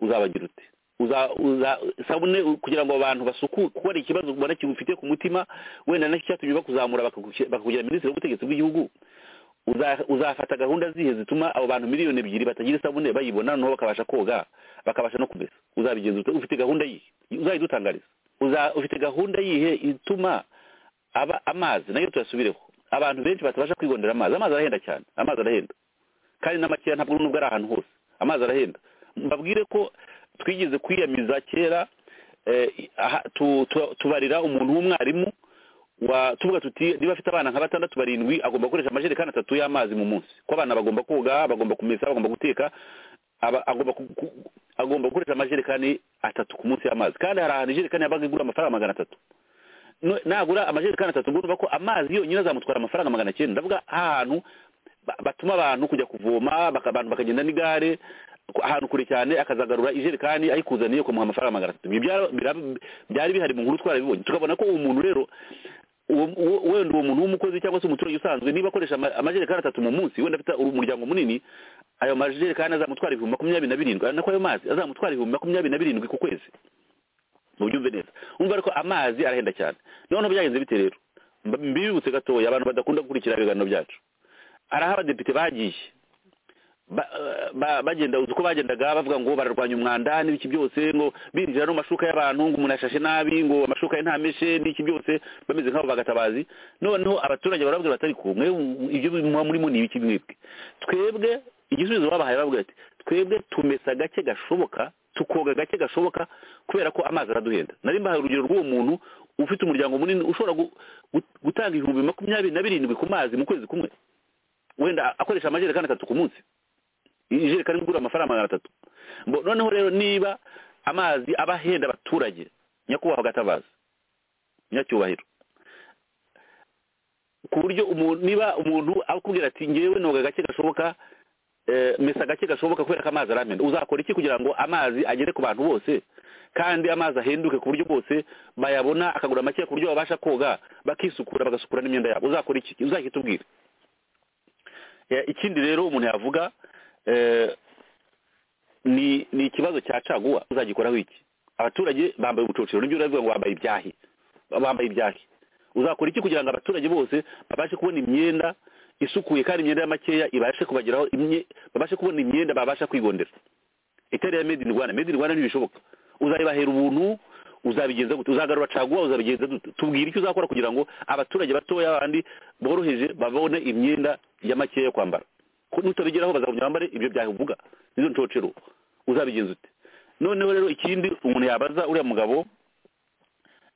uzabagira ute uza- uza- isabune u- kugira ngo abantu basuku kuko hari ikibazo ubona kigufitiye ku mutima wenda nacyo cyatumye bakuzamura bakakugira bakakugira minisitiri w'ubutegetsi bw'igihugu uza- uzafata gahunda zihe zituma abo bantu miliyoni ebyiri batagira isabune bayibona noneho bakabasha koga bakabasha no kumesa uzabigenza ute ufite gahunda yihe uzayidutangariza uza ufite gahunda yihe ituma aba amazi nayo tuyasubireho abantu benshi batabasha kwigondera amazi amazi arahenda cyane amazi arahenda kandi n'amakeya ntabwo nubwo ari ahantu hose amazi arahenda mbabwire ko twigeze kwiyamiza kera eh, aha, tu- tu- tubarira umuntu w'umwarimu wa tuvuga tuti niba afite abana nka batandatu barindwi agomba gukoresha amajerekani atatu y'amazi mu munsi ko abana bagomba koga bagomba kumesa bagomba guteka aba- agomba ku- ku- agomba gukoresha amajerekani atatu ku munsi y'amazi kandi hari ahantu ijerekani yabaga igura amafaranga magana atatu No- nagura amajerekani atatu ubwo urumva ko amazi yonyine azamutwara amafaranga magana cyenda ndavuga ahantu ba- batuma abantu kujya kuvoma baka- abantu bakagenda n'igare ku- ahantu kure cyane akazagarura ijerekani ayikuzaniye kumuha amafaranga magana atatu ibyo byara- bira- byari bihari mu nkuru twarabibonye tukabona ko uwo muntu rero uwo- uwo- wenda uwo muntu w'umukozi cyangwa se umuturage usanzwe niba akoresha ama- amajerekani atatu mu munsi wenda afite umuryango munini ayo majerekani azamutwara ibihumbi makumyabiri na birindwi ari nako ayo mazi azamutwara ibihumbi makumyabiri na birindwi ku kwezi mubyumve neza umva ariko amazi arahenda cyane noneho byagenze bite rero Mba- mbibutse gatoya abantu badakunda gukurikira ibiganiro byacu hari aho abadepite bagiye ba- ba- bagenda uzi uko bagendaga bavuga ngo bararwanya umwanda n'ibiki byose ngo binjira no mu mashuka y'abantu ngo umuntu ashashe nabi ngo amashuka ye ntameshe n'iki byose bameze nk'abo bagatabazi noneho abaturage barababwira batari ku mwe ibyo muba murimo ni ibiki mwebwe twebwe igisubizo babahaye bavuga ati twebwe tumesa gake gashoboka tukoga gake gashoboka kubera ko amazi araduhenda nari mbahaye urugero rw'uwo muntu ufite umuryango munini ushobora gu- gu- gutanga ibihumbi makumyabiri na birindwi ku mazi mu kwezi kumwe wenda akoresha amajerekani atatu ku munsi ijerekani igura amafaranga magana atatu Mbo- noneho rero niba amazi aba ahenda abaturage nyakubahwa gatabazi nyacyubahiro ku buryo umuntu niba umuntu akubwira ati ngewe noga gake gashoboka eh, mesa gake gashoboka kubera ko amazi aramena uzakora iki kugira ngo amazi agere ku bantu bose kandi amazi ahenduke ku buryo bose bayabona akagura make ku buryo babasha koga bakisukura bagasukura n'imyenda yabo uzakora iki uzakitubwire Eh, ikindi rero umuntu yavuga eh, ni ni ikibazo cya caguwa uzagikoraho iki abaturage bambaye ubucocero nibyo uravuga ngo bambaye ibyahi bambaye ibyahi uzakora iki kugira ngo abaturage bose babashe kubona imyenda isukuye kandi imyenda y'amakeya ibashe kubageraho imye- babashe kubona imyenda babasha kwigondera itari iya made in rwanda made in rwanda ntibishoboka uzabibahera ubuntu uzabigenza gute uzagarura caguwa uzabigenza gute tubwire icyo uzakora kugira ngo abaturage batoya abandi boroheje babone imyenda ya makeya yo kwambara ko nutabigeraho bazagumya bambare ibyo byawe uvuga nizo ncocero uzabigenza ute noneho rero ikindi umuntu yabaza uriya mugabo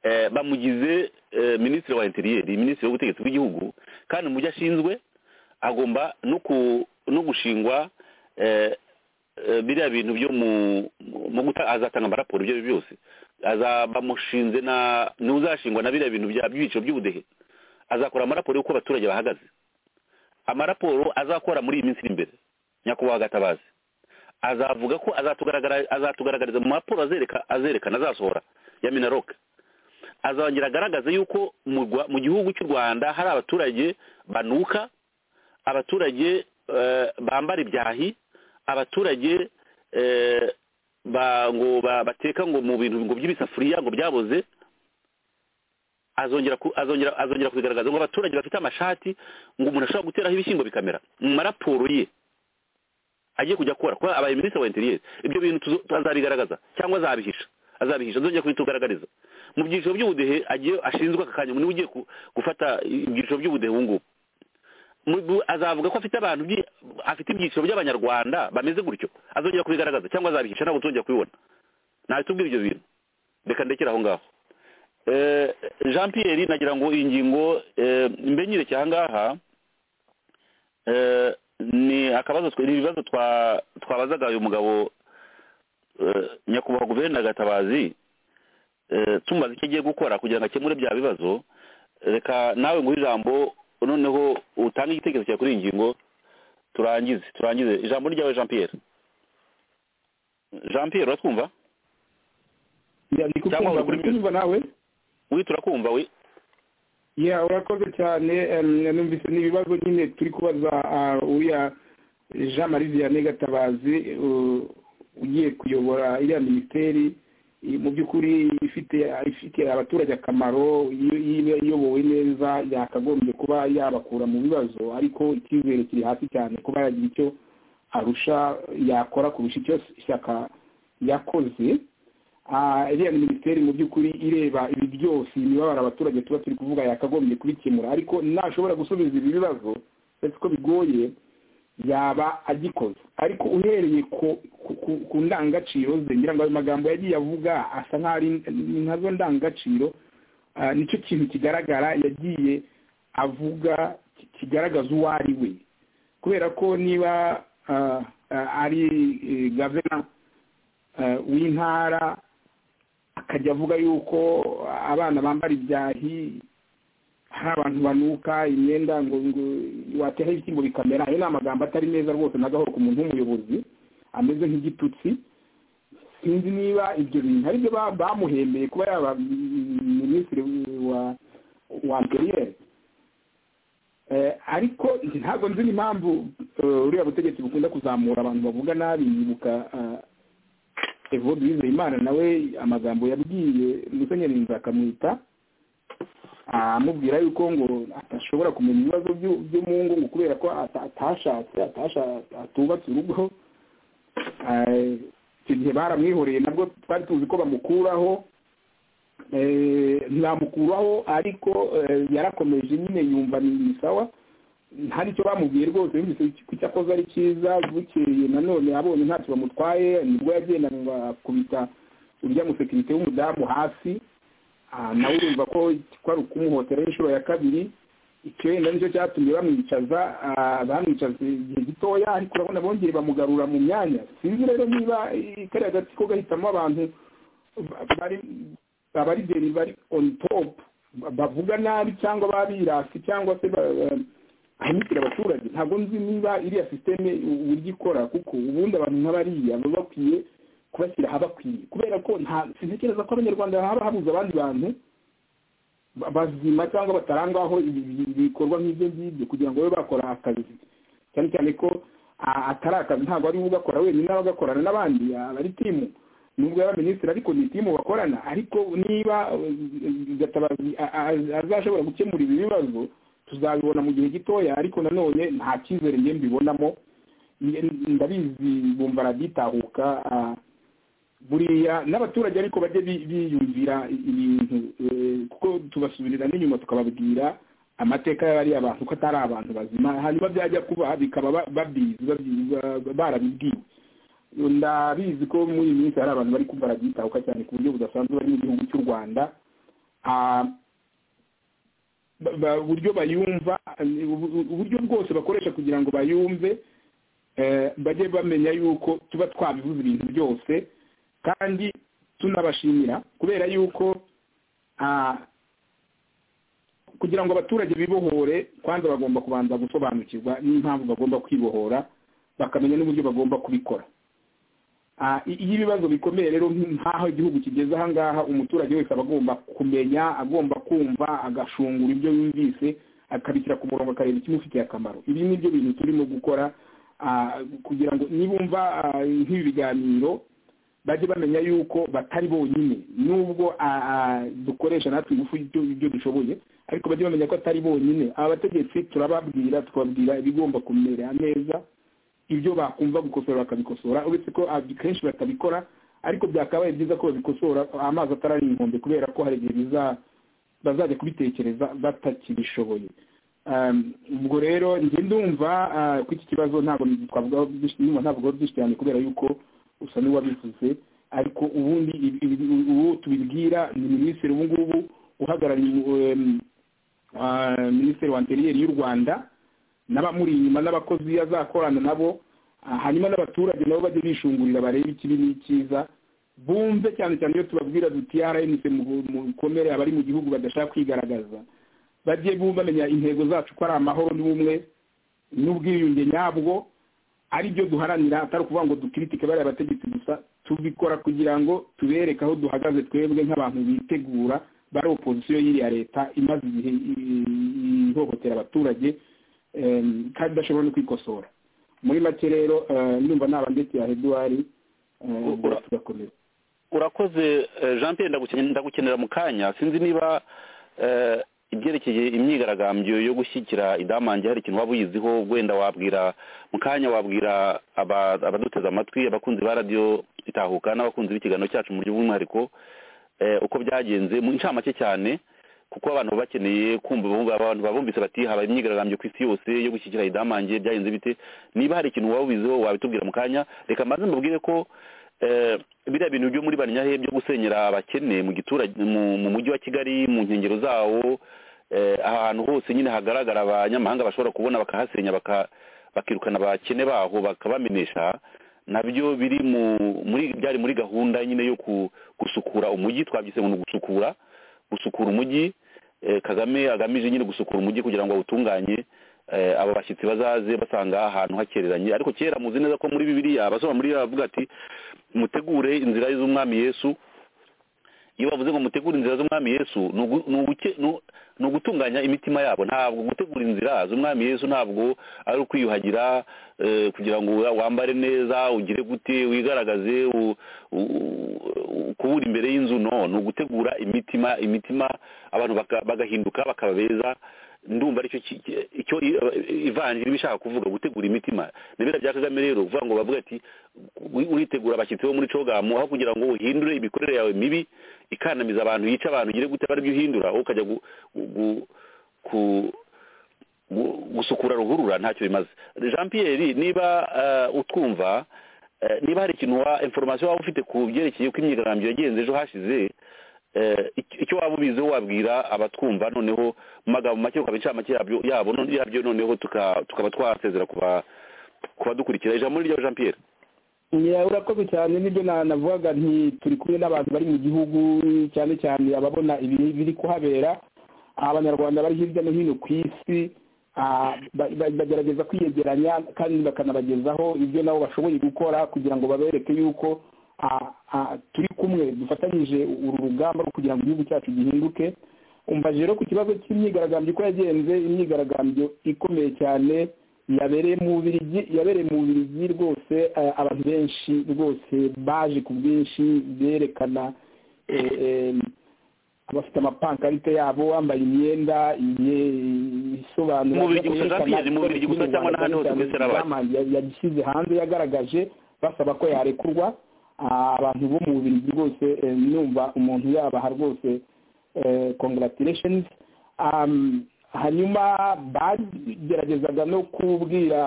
eh, bamugize eh, minisitiri wa interiyeri minisitiri w'ubutegetsi bw'igihugu kandi mu byo ashinzwe agomba no ku- no gushingwa eh, eh, biriya bintu byo mu mu guta azatanga amaraporo ibyo ari byo byose aza- bamushinze na n'uzashingwa na biriya bintu bya by'ibiciro by'ubudehe azakora amaraporo y'uko abaturage bahagaze amaraporo azakora muri iyi minsi iri imbere nyakubahwa gatabazi azavuga ko azatugaragara- azatugaragariza mu mapuro azereka azerekana azasohora ya minaroke azongera agaragaza yuko mu Rwa- mu gihugu cy'u rwanda hari abaturage banuka abaturage eh, bambara ibyahi abaturage eh, ba- ngo ba- bateka ngo mu bintu ngo by'ibisafuriya ngo byaboze azongera ku- azongera azongera kubigaragaza ngo abaturage bafite amashati ngo umuntu ashobora guteraho ibishyimbo bikamera mu maraporo ye agiye kujya akora kuba abaye minisitiri wa interiyeri ibyo bintu tuzo- azabigaragaza cyangwa azabihisha azabihisha azongera kubitugaragariza mu byiciro by'ubudehe agiye ashinzwe aka kanya umuntu ugiye ku- gufata ibyiciro by'ubudehe ubu ngubu Mu- bu- azavuga ko afite abantu byi- afite ibyiciro by'abanyarwanda bameze gutyo azongera kubigaragaza cyangwa azabihisha ntabwo tuzongera kubibona ntabitubwira ibyo bintu reka ndekere aho ngaho Eh, jean pierre nagira ngo iyi ngingo eh, mbenyire cyangwa ngaha eh, ni akabazo twe- ni ibibazo twa- twabazaga uyu mugabo eh, nyakubahwa guverineri gatabazi eh, tumubaza icyo agiye gukora kugira ngo akemure bya bibazo reka nawe nguhe ijambo noneho utange igitekerezo cyawe kuri iyi ngingo turangize turangize ijambo ni ryawe jean pierre jean pierre uratwumva Ya, ndi Cyangwa kukumva uri ndi kuri kumva nawe wita urakumva we ya urakoze cyane em, numvise ni ibibazo nyine turi kubaza ah, uriya jean marie vianney gatabazi u- ugiye kuyobora iriya minisiteri i- mu by'ukuri ifite ifitiye abaturage akamaro iyo iyo iyobowe neza yakagombye kuba yabakura mu bibazo ariko icyizere kiri hasi cyane kuba yagira icyo arusha yakora kurusha icyo shyaka yakoze Ah, iriya minisiteri mu by'ukuri ireba ibi byose imibabaro abaturage tuba turi kuvuga yakagombye kubikemura ariko nashobora gusubiza ibi bibazo uretse ko bigoye yaba agikoze ariko uhereye ku ku- ku- ku ndangagaciro ze ngira ngo ayo magambo yagiye avuga asa nk'aho ari ni nkazo ndangagaciro ah, nicyo kintu kigaragara yagiye avuga ki- kigaragaza uwo ari we kubera ko niba ah, ah, ari eh, gavana eh, w'intara akajya avuga yuko abana bambara ibyahi hari abantu banuka imyenda ngo ngo watera ibishyimbo bikamera ayo ni amagambo atari meza rwose na gahoro ku muntu w'umuyobozi ameze nk'igitutsi sinzi niba ibyo bintu ari byo ba- bamuhembeye kuba yaba mm, minisitiri wa wa interiyeri Eh, ariko ntabwo nzi n'impamvu eh, uriya butegetsi bukunda kuzamura abantu bavuga nabi yibuka ah, evode wizeyimana nawe amagambo yabwiye musenyeri nza akamwita amubwira yuko ngo atashobora kumenya ibibazo by'u- byo mu ngo ngo kubera ko ata- atashatse atasha- atubatse urugo Eh, icyo gihe baramwihoreye nabwo twari tuzi ko bamukuraho Eh, ntibamukuraho ariko eh, yarakomeje nyine yumva ni ni sawa hari icyo bamubwiye rwose yumvise ko icyo akoze ari cyiza bukeye nanone abonye ntacyo bamutwaye nibwo yagendanwa akubita urya musekirite w'umudamu hasi Ah, nawe urumva ko kwari ukumuhotera inshuro ya kabiri icyo wenda nicyo cyatumye bamwicaza ah, bamwicaza igihe gitoya ariko urabona bongeye bamugarura mu myanya sinzi rero niba eh, kariya gati ko gahitamo abantu ba- bari abarigeri bari on top ba- bavuga nabi cyangwa babirasi cyangwa se ba- ahemukira abaturage ntabwo nzi niba iriya sisiteme uburyo ikora kuko ubundi abantu nk'abariya baba bakwiye kubashyira ahabakwiye kubera ko nta sintekereza ko abanyarwanda haba habuze abandi bantu ba- bazima cyangwa batarangwaho ibi- ibi- ibikorwa nk'ibyo ngibyo kugira ngo babe bakora akazi cyane cyane ko ah, atari akazi ntabwo ari we ugakora wenyine aba agakorana n'abandi aba ari timu nubwo yaba minisitiri ariko ni timu bakorana ariko niba eh, Gatabazi a- a- azashobora gukemura ibi bibazo tuzabibona mu gihe gitoya ariko nanone nta cyizere njye mbibonamo Nge- ndabizi bumva aragitahuka ah, buriya n'abaturage ariko bajye bi- biyumvira ibintu eh, kuko tubasubirira n'inyuma tukababwira amateka y'abariya bantu ko atari abantu bazima hanyuma byajya kuba bikaba ba- babizi babyi- ba- barabibwiwe ndabizi ko muri iyi minsi hari abantu bari kumva arabyitahuka cyane ku buryo budasanzwe bari mu gihugu cy'u rwanda Ah, ba- ba- uburyo bayumva eh, ubu- ubu- uburyo bwose bakoresha kugira ngo bayumve eh, bajye bamenya yuko tuba twabivuze ibintu byose kandi tunabashimira kubera yuko ah, kugira ngo abaturage bibohore kwanza bagomba kubanza gusobanukirwa n'impamvu bagomba kwibohora bakamenya n'uburyo bagomba kubikora Ah, i- iyo ibibazo bikomeye rero nk'aho igihugu kigeze aha ngaha umuturage wese aba agomba kumenya agomba kumva agashungura ibyo yumvise akabishyira ku murongo akareba ikimufitiye akamaro ibi ni byo bintu turimo gukora ah, kugira ngo nibumva ah, nk'ibi biganiro bajye bamenya yuko batari bonyine nubwo dukoresha natwe ingufu ibyo dushoboye ariko bajye bamenya ko atari bonyine aba bategetsi turababwira tukababwira ibigomba kumera neza ibyo bakumva gukosora bakabikosora uretse ko kenshi batabikora ariko byakabaye byiza ko babikosora amazi atarari inkombe kubera ko hari igihe bazajya kubitekereza batakibishoboye ubwo rero njye ndumva ko iki kibazo ntabwo twavuga byinshi cyane kubera yuko usa n'uwabivuze ariko ubundi uwo tubibwira ni minisitiri ubu ngubu uhagarariye minisitiri wa interiyeri y'u rwanda n'abamuri inyuma n'abakozi azakorana nabo hanyuma n'abaturage nabo bajye bishungurira barebe ikibi n'ikiza bumve cyane cyane iyo tubabwira duti rmc mukomere abari mu gihugu badashaka kwigaragaza bajye bamenya intego zacu ko ari amahoro n'ubumwe n'ubwiyunge nyabwo ari byo duharanira atari ukuvuga ngo dukiritike bariya bategetsi gusa tubikora kugira ngo tubereke aho duhagaze twebwe nk'abantu bitegura bari opozisiyo y'iriya leta imaze igihe ihohotera abaturage kandi idashobora no kwikosora muri make rero ndumva naba ndetse ya eduwari turakomeza urakoze jean pierre ndagukenera mu kanya sinzi niba ibyerekeye imyigaragambyo yo gushyigikira idamange hari ikintu waba uyiziho wenda wabwira mu kanya wabwira abaduteze amatwi abakunzi ba radiyo itahuka n'abakunzi b'ikiganiro cyacu mu buryo bw'umwihariko uko byagenze mu ncamake cyane kuko abantu bakeneye kumva abantu babumvise bati habaye imyigaragambyo ku isi yose yo gushyigikira idamange byagenze bite niba hari ikintu waba ubiziho wabitubwira mu kanya reka mbanze mbabwire ko biriya bintu byo muri banyahe byo gusenyera abakene mu giturage mu mujyi wa kigali mu nkengero zawo ahantu hose nyine hagaragara abanyamahanga bashobora kubona bakahasenya bakirukana abakene baho bakabamenesha nabyo biri muri byari muri gahunda nyine yo gusukura umujyi twabyise ngo ni ugusukura gusukura umujyi kagame agamije nyine gusukura umujyi kugira ngo awutunganye abo bashyitsi bazaze basanga ahantu hakereranye ariko kera muzi neza ko muri bibiriya abasoma muri bavuga ati mutegure inzira z'umwami yesu iyo bavuze ngo mutegure inzira z'umwami yesu ni ugutunganya imitima yabo ntabwo gutegura inzira z'umwami yesu ntabwo ari ukwiyuhagira kugira ngo wambare neza ugire gute wigaragaze kubura imbere y'inzu no ni ugutegura imitima imitima abantu bagahinduka bakaba beza ndumva aricyo icyo ivanjiri iba ishaka kuvuga gutegura imitima n'ibera bya kagame rero uvuga ngo bavuga ati uritegura abashyitsi bo muri cogamu aho kugira ngo uhindure imikorere yawe mibi ikanamiza abantu yica abantu ugire gute byo uhindura wowe ukajya gusukura ruhurura ntacyo bimaze jean pierre niba utwumva niba hari ikintu wa inforomasiyo waba ufite ku byerekeye uko imyigaragambyo yagenze ejo hashize icyo waba ubiziho wabwira abatwumva noneho mu magambo make ukaba incamake yabo yabyo noneho tukaba twasezera ku badukurikira ijambo ni ryawe jean pierre urakoze cyane nibyo navugaga nti turi kumwe n'abantu bari mu gihugu cyane cyane ababona ibiri kuhabera abanyarwanda bari hirya no hino ku isi bagerageza kwiyegeranya kandi bakanabagezaho ibyo nabo bashoboye gukora kugira ngo babereke yuko turi kumwe dufatanyije uru rugamba rwo kugira ngo igihugu cyacu gihinduke umva rero ku kibazo cy'imyigaragambyo uko yagenze imyigaragambyo ikomeye cyane yabereye mu bubirigi yabereye mu bubirigi rwose abantu benshi rwose baje ku bwinshi berekana abafite amapankarite yabo bambaye imyenda isobanura yabishyize hanze yagaragaje basaba ko yarekurwa abantu bo mu bubirigi rwose numva umuntu yabaha rwose congratulations hanyuma bageragezaga no kubwira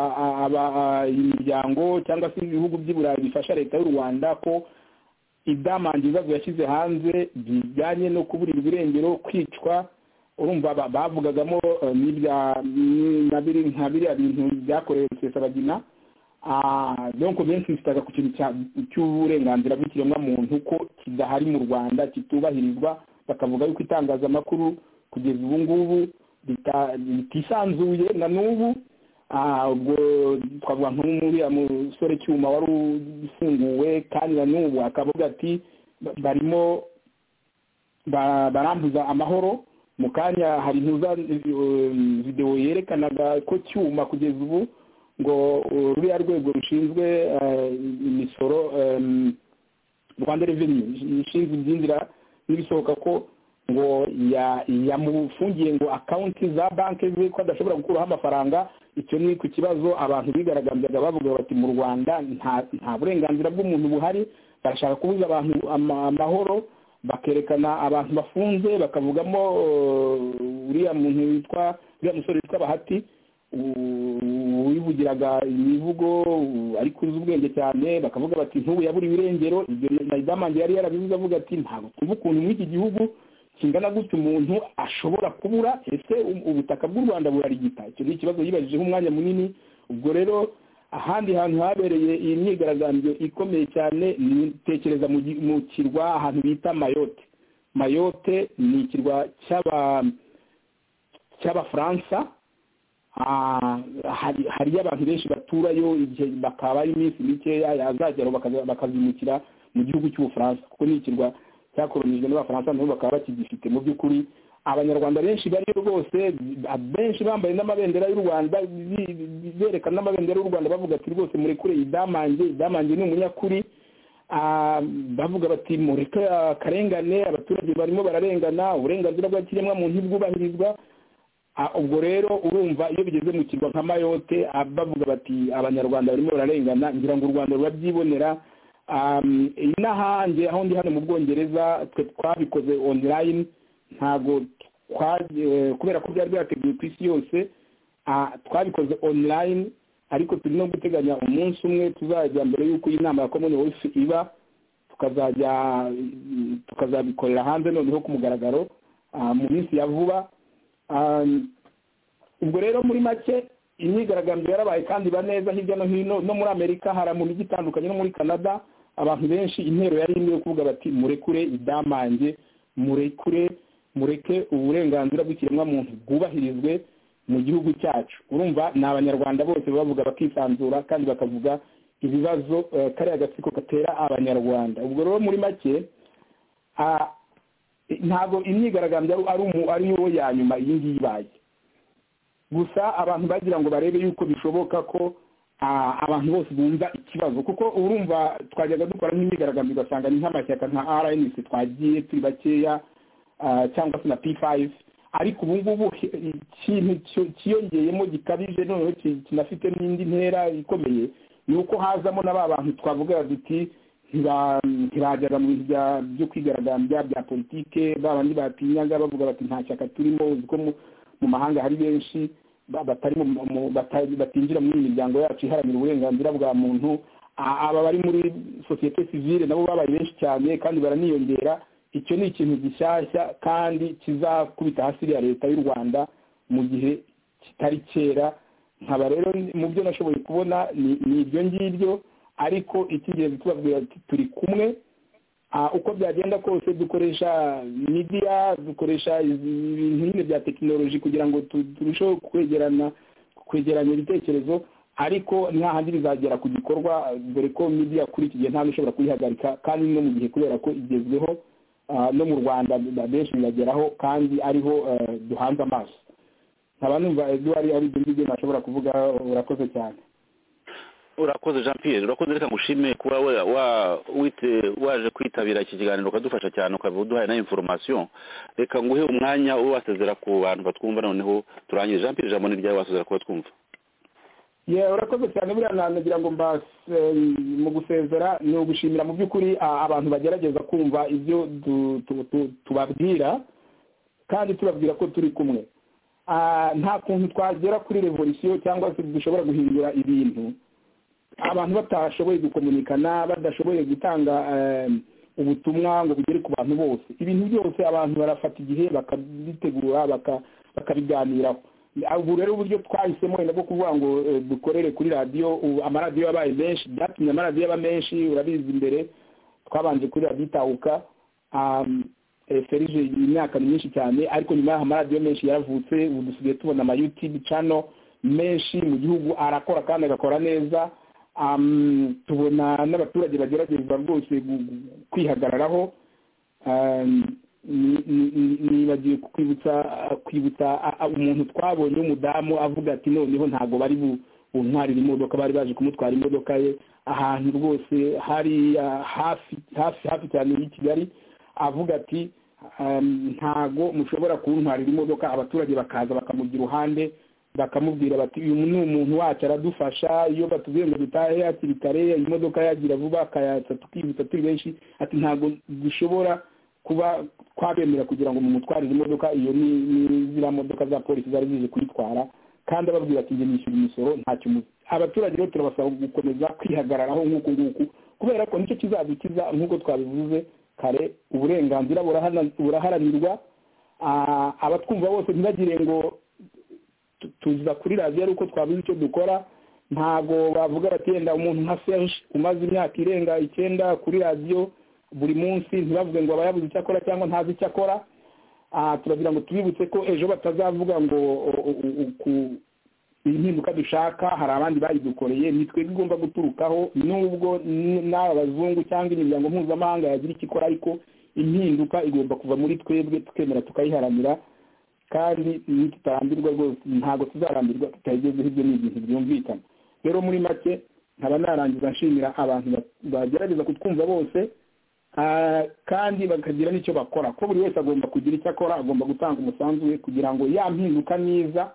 imiryango cyangwa se ibihugu by'i burayi bifasha leta y'u rwanda ko idamange ibibazo yashyize hanze bijyanye no kuburirwa irengero kwicwa urumva bavugagamo nka biriya bintu byakorewe rusesabagina donko benshi bifitaga ku kintu cy'uburenganzira bw'ikiremwamuntu ko kidahari mu rwanda kitubahirizwa bakavuga yuko itangazamakuru kugeza ubu ngubu ritisanzuye na n'ubu ubwo twavuga nk'uriya musore cyuma wari ufunguwe kandi na n'ubu akavuga ati barimo barambuza amahoro mu kanya hari ntuza videwo yerekanaga ko cyuma kugeza ubu ngo ruriya rwego rushinzwe imisoro rwanda reveni ishinzwe ibyinjira n'ibisohoka ko ngo yamufungiye ngo akawunti za banki ze ko adashobora gukuraho amafaranga icyo ni ku kibazo abantu bigaragambyaga bavuga bati mu rwanda nta burenganzira bw'umuntu buhari barashaka kubuza abantu amahoro bakerekana abantu bafunze bakavugamo uriya muntu witwa uriya musore witwa bahati wivugiraga imivugo ari kuzi ubwenge cyane bakavuga bati ntubu yaburiwe irengero ibyo nayidamanje yari yarabivuze avuga ati ntabwo twumva ukuntu muri iki gihugu kingana gutya umuntu ashobora kubura ese ubutaka bw'u rwanda burarigita icyo ni ikibazo yibajijeho umwanya munini ubwo rero ahandi hantu habereye iyi myigaragambyo ikomeye cyane nitekereza mu kirwa ahantu bita mayote mayote ni ikirwa cy'abafaransa hariyo abantu benshi baturayo igihe bakabaho iminsi mikeya yazageraho bakazimukira mu gihugu cy'ubufaransa kuko ni ikirwa cyakoronijwe n'abafaransa nabo bakaba bakigifite mu by'ukuri abanyarwanda benshi bariyo rwose benshi bambaye n'amabendera y'u rwanda berekana n'amabendera y'u rwanda bavuga ati rwose murekure idamange idamange ni umunyakuri bavuga bati mureke akarengane abaturage barimo bararengana uburenganzira bwa kiremwamuntu ntibwubahirizwa ubwo rero urumva iyo bigeze mu kirwa nka mayote bavuga bati abanyarwanda barimo bararengana ngira ngo u rwanda rurabyibonera iyi n'ahanjye aho ndi hano mu bwongereza twe twabikoze online ntabwo kubera ko byari byateguwe ku isi yose twabikoze online ariko turi no guteganya umunsi umwe tuzajya mbere y'uko iyi nama ya komuni wese iba tukazajya tukazabikorera hanze noneho ku mugaragaro mu minsi ya vuba ubwo rero muri make imyigaragambyo yarabaye kandi iba neza hirya no hino no muri amerika hari mu mijyi itandukanye no muri canada abantu benshi intero yari imwe yo kuvuga bati murekure idamange murekure mureke uburenganzira bw'ikiremwamuntu bwubahirizwe mu gihugu cyacu urumva ni abanyarwanda bose bavuga bakisanzura kandi bakavuga ibibazo kariya gatsiko gatera abanyarwanda ubwo rero muri make ntabwo imyigaragambyo ari yo ya nyuma iyi ngiyi ibaye gusa abantu bagira ngo barebe yuko bishoboka ko abantu bose bumva ikibazo kuko urumva twajyaga dukora nk'imyigaragambyo ugasanga ni nk'amashyaka nka rnc twagiye turi bakeya cyangwa se na p5 ariko ubu ngubu ikintu cyiyongeyemo gikabije noneho kinafite n'indi ntera ikomeye ni uko hazamo na ba bantu twavuga duti ntibajyaga mu bintu byo kwigaragambya bya politike ba bandi batinyaga bavuga bati nta shyaka turimo uziko mu mahanga hari benshi batinjira muri miryango yacu iharanira uburenganzira bwa muntu aba bari muri sosiyete sivile nabo babaye benshi cyane kandi baraniyongera icyo ni ikintu gishyashya kandi kizakubita hasi iriya leta y'u rwanda mu gihe kitari cyera nkaba rero mu byo nashoboye kubona ni ibyo ngibyo ariko icy'ingenzi tubabwira turi kumwe uko byagenda kose dukoresha midiya dukoresha ibintu nyine bya tekinoloji kugira ngo turusheho kwegerana kwegeranya ibitekerezo ariko nta handi bizagera ku gikorwa dore ko midiya kuri iki gihe ntabwo ushobora kuyihagarika kandi no mu gihe kubera ko igezweho no mu rwanda benshi bibageraho kandi ariho duhanze amaso nkaba numva eduwari ari ibyo ngibyo nashobora kuvuga urakoze cyane urakoze jean pierre urakoze reka ngushime kuba waje kwitabira iki kiganiro ukadufasha cyane ukaba uduhaye na inforomasiyo reka nguhe umwanya ube wasezera ku bantu batwumva noneho turangije jean pierre ijambo ni ryawe wasezera kuba twumva urakoze cyane buriya nanagira ngo mu gusezera ni ugushimira mu by'ukuri abantu bagerageza kumva ibyo tubabwira kandi tubabwira ko turi kumwe nta kuntu twagera kuri revolisiyo cyangwa se dushobora guhindura ibintu abantu batashoboye gukomunikana badashoboye gutanga ubutumwa ngo bugere ku bantu bose ibintu byose abantu barafata igihe bakabitegura bakabiganiraho ubu rero uburyo twahisemo wenda bwo kuvuga ngo dukorere kuri radiyo amaradiyo yabaye menshi byatumye amaradiyo aba menshi urabizi imbere twabanje kuri radiyo itahuka ferije imyaka ni myinshi cyane ariko nyuma y'aho amaradiyo menshi yaravutse ubu dusigaye tubona amayutube cano menshi mu gihugu arakora kandi agakora neza tubona n'abaturage bagerageza rwose kwihagararaho nibagiwe kwibutsa kwibutsa umuntu twabonye w'umudamu avuga ati noneho ntabwo bari buntwarira imodoka bari baje kumutwara imodoka ye ahantu rwose hari hafi hafi hafi cyane y'i kigali avuga ati ntago mushobora kuntwarira imodoka abaturage bakaza bakamujya iruhande bakamubwira bati uyu ni umuntu wacu aradufasha iyo batubwiye ngo dutahe hakiri kare imodoka yagira vuba akayatsa tukihuta turi benshi ati ntabwo dushobora kuba twabemera kugira ngo mumutwarire imodoka iyo ni ziriya modoka za polisi zari zije kuyitwara kandi ababwira ati njye nishyura imisoro ntacyo umuzi abaturage rero turabasaba gukomeza kwihagararaho nk'uku nguku kubera ko nicyo kizadukiza nk'uko twabivuze kare uburenganzira buraharanirwa abatwumva bose ntibagire ngo tuza kuri radiyo ari uko twabuze icyo dukora ntabwo bavuga bati yenda umuntu nka serge umaze imyaka irenga icyenda kuri radiyo buri munsi ntibavuge ngo aba yabuze icyo akora cyangwa ntazi icyo akora turagira ngo tubibutse ko ejo batazavuga ngo iyi mpinduka dushaka hari abandi bayidukoreye nitwe igomba guturukaho nubwo n'aba bazungu cyangwa imiryango mpuzamahanga yagira icyo ikora ariko impinduka igomba kuva muri twebwe tukemera tukayiharanira kandi tutarambirwa rwose ntabwo tuzarambirwa tutayigezeho ibyo ni ibintu byumvikana rero muri make nkaba narangiza nshimira abantu bagerageza kutwumva bose kandi bakagira n'icyo bakora ko buri wese agomba kugira icyo akora agomba gutanga umusanzu we kugira ngo yampinduka myiza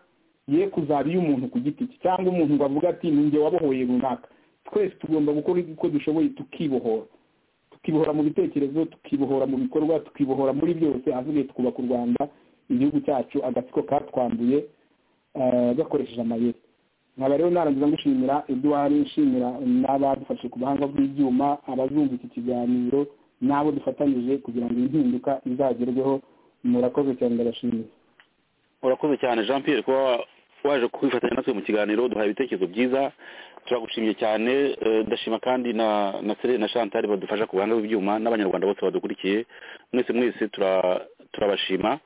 ye kuzaba iy'umuntu ku giti cye cyangwa umuntu ngo avuge ati ninjye wabohoye runaka twese tugomba gukora uko dushoboye tukibohora tukibohora mu bitekerezo tukibohora mu bikorwa tukibohora muri byose avuge twubaka u rwanda igihugu cyacu agatsiko katwanduye gakoresheje amayeri nkaba rero narangiza gushimira eduard nshimira n'abadufashe ku buhanga bw'ibyuma abazumva iki kiganiro n'abo dufatanyije kugira ngo iyi mpinduka izagerweho murakoze cyane ndabashimiye urakoze cyane jean pierre kuba waje kwifatanya natwe mu kiganiro duhaye ibitekerezo byiza turagushimiye cyane ndashima kandi na na serene na chantal badufasha ku buhanga bw'ibyuma n'abanyarwanda bose badukurikiye mwese mwese turabashima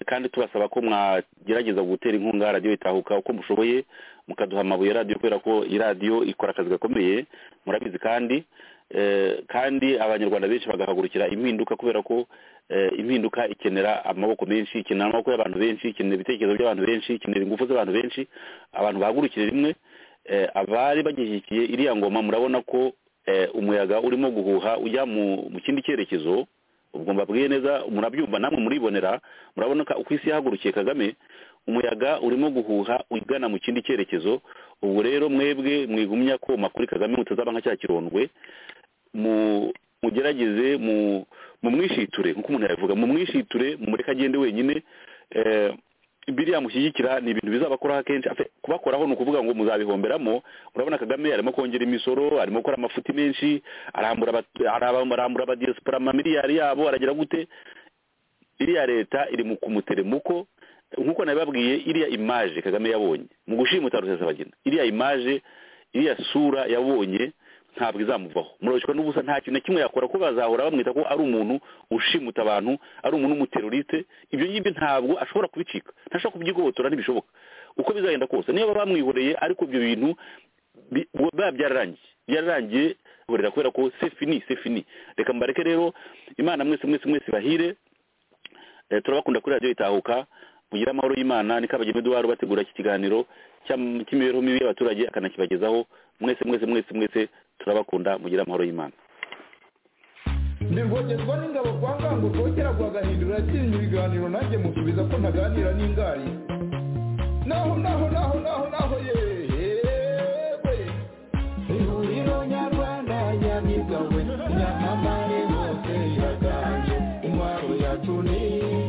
kandi tubasaba ko mwagerageza gutera inkunga radiyo itahuka uko mushoboye mukaduha amabuye ya radiyo kubera ko iyi radiyo ikora akazi gakomeye murabizi kandi kandi abanyarwanda benshi bagahagurukira impinduka kubera ko impinduka ikenera amaboko menshi ikenera amaboko y'abantu benshi ikenera ibitekerezo by'abantu benshi ikenera ingufu z'abantu benshi abantu bahagurukira rimwe abari bagishyigikiye iriya ngoma murabona ko umuyaga urimo guhuha ujya mu kindi cyerekezo ubwo mbabwiye neza murabyumva namwe muribonera murabona ko isi yahagurukiye kagame umuyaga urimo guhuha ugana mu kindi cyerekezo ubwo rero mwebwe mwigumya koma kuri kagame mutazaba nka cya kirondwe mugerageze mu mwishiture nk'uko umuntu yabivuga mu mwishiture mureke agende wenyine biriya mushyigikira ni ibintu bizabakoraho kenshi kubakoraho ni ukuvuga ngo muzabihomberamo urabona kagame arimo kongera imisoro arimo gukora amafuti menshi arambura abadiyesipora amamiliyari yabo aragira gute iriya leta iri mu kumuteremuko nk'uko nabibabwiye iriya imaje kagame yabonye mu gushimuta rusesabagina iriya imaje iriya sura yabonye ntabwo izamuvaho murabishwa n'ubusa nta kintu na kimwe yakora ko bazahora bamwita ko ari umuntu ushimuta abantu ari umuntu w'umuteroriste ibyo ngibyo ntabwo ashobora kubicika ntashobora kubyigobotora ntibishoboka uko bizagenda kose niba bamwihoreye ariko ibyo bintu biba byararangiye byararangiye burera kubera ko sefini sefini reka mbareke rero imana mwese mwese mwese bahire turabakunda kuri radiyo itahuka mugire amahoro y'imana ni kabageni eduard bategura iki kiganiro cy'imibereho mibi y'abaturage akanakibagezaho mwese mwese mwese mwese turabakunda mugire amahoro y'imana ndirwogerwa n'ingabo kwa ngango rwogera rwagahindura yakinnye ibiganiro nanjye musubiza ko ntaganira n'ingari naho naho naho naho naho yewe ihuriro nyarwanda nyamigawe nyamamare hose iraganje intwaro yacu ni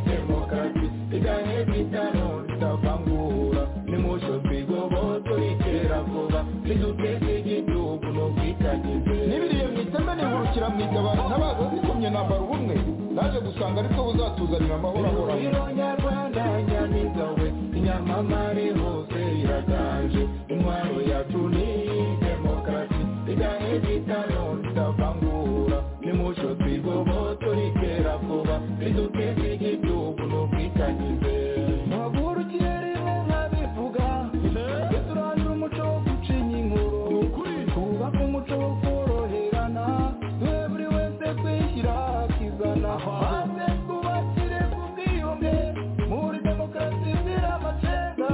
demokarasi iganye bitano tutavangura nimusho twigoboto ikera vuba niduteze igihugu n'ubwitangizi n'ibiriye mu itembe nihurukira mu itabara ntabaza zikomye nambara ubumwe naje gusanga ariko buzatuzanira amahoro ahoraho ihuriro nyarwanda nyamigawe inyamamare hose iraganje intwaro yacu ni demokarasi iganye bitano tutavangura nimusho twigoboto ikera vuba niduteze igihugu n'ubwitangizi muhagurukiye rimwe nk'abivuga tujye turandura umuco wo gucinya inkuru twubake umuco wo koroherana duhe buri wese kwishyira akizana maze twubakire ku bwiyunge muri demokarasi izira amacenga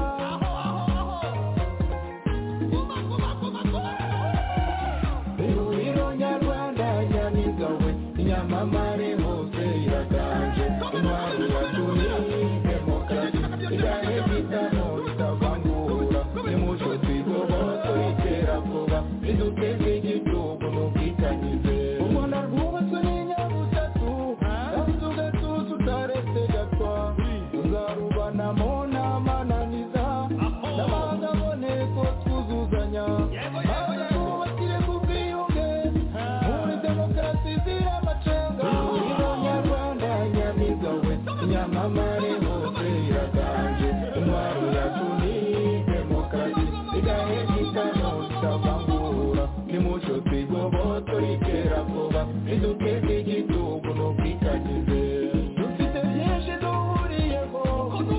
amamare hose iraganje intwaro yacu ni demokarasi igahe gitano cyavangura nimucyo twigobotorikera vuba iduteze igitugu n'ubwikagize dufite byinshi duhuriyeho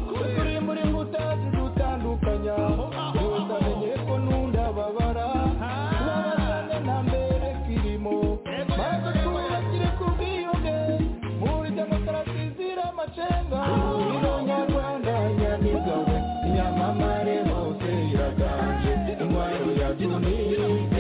turi muri ngutazi dutandukanya gusa menye ko nundababara babasane na mbere kirimo maze twubakire ku bwiyunge muri demokarasi zira amacenga ironyarwanda nyamigawe inyamamare hose iraganje intwaro yacu ni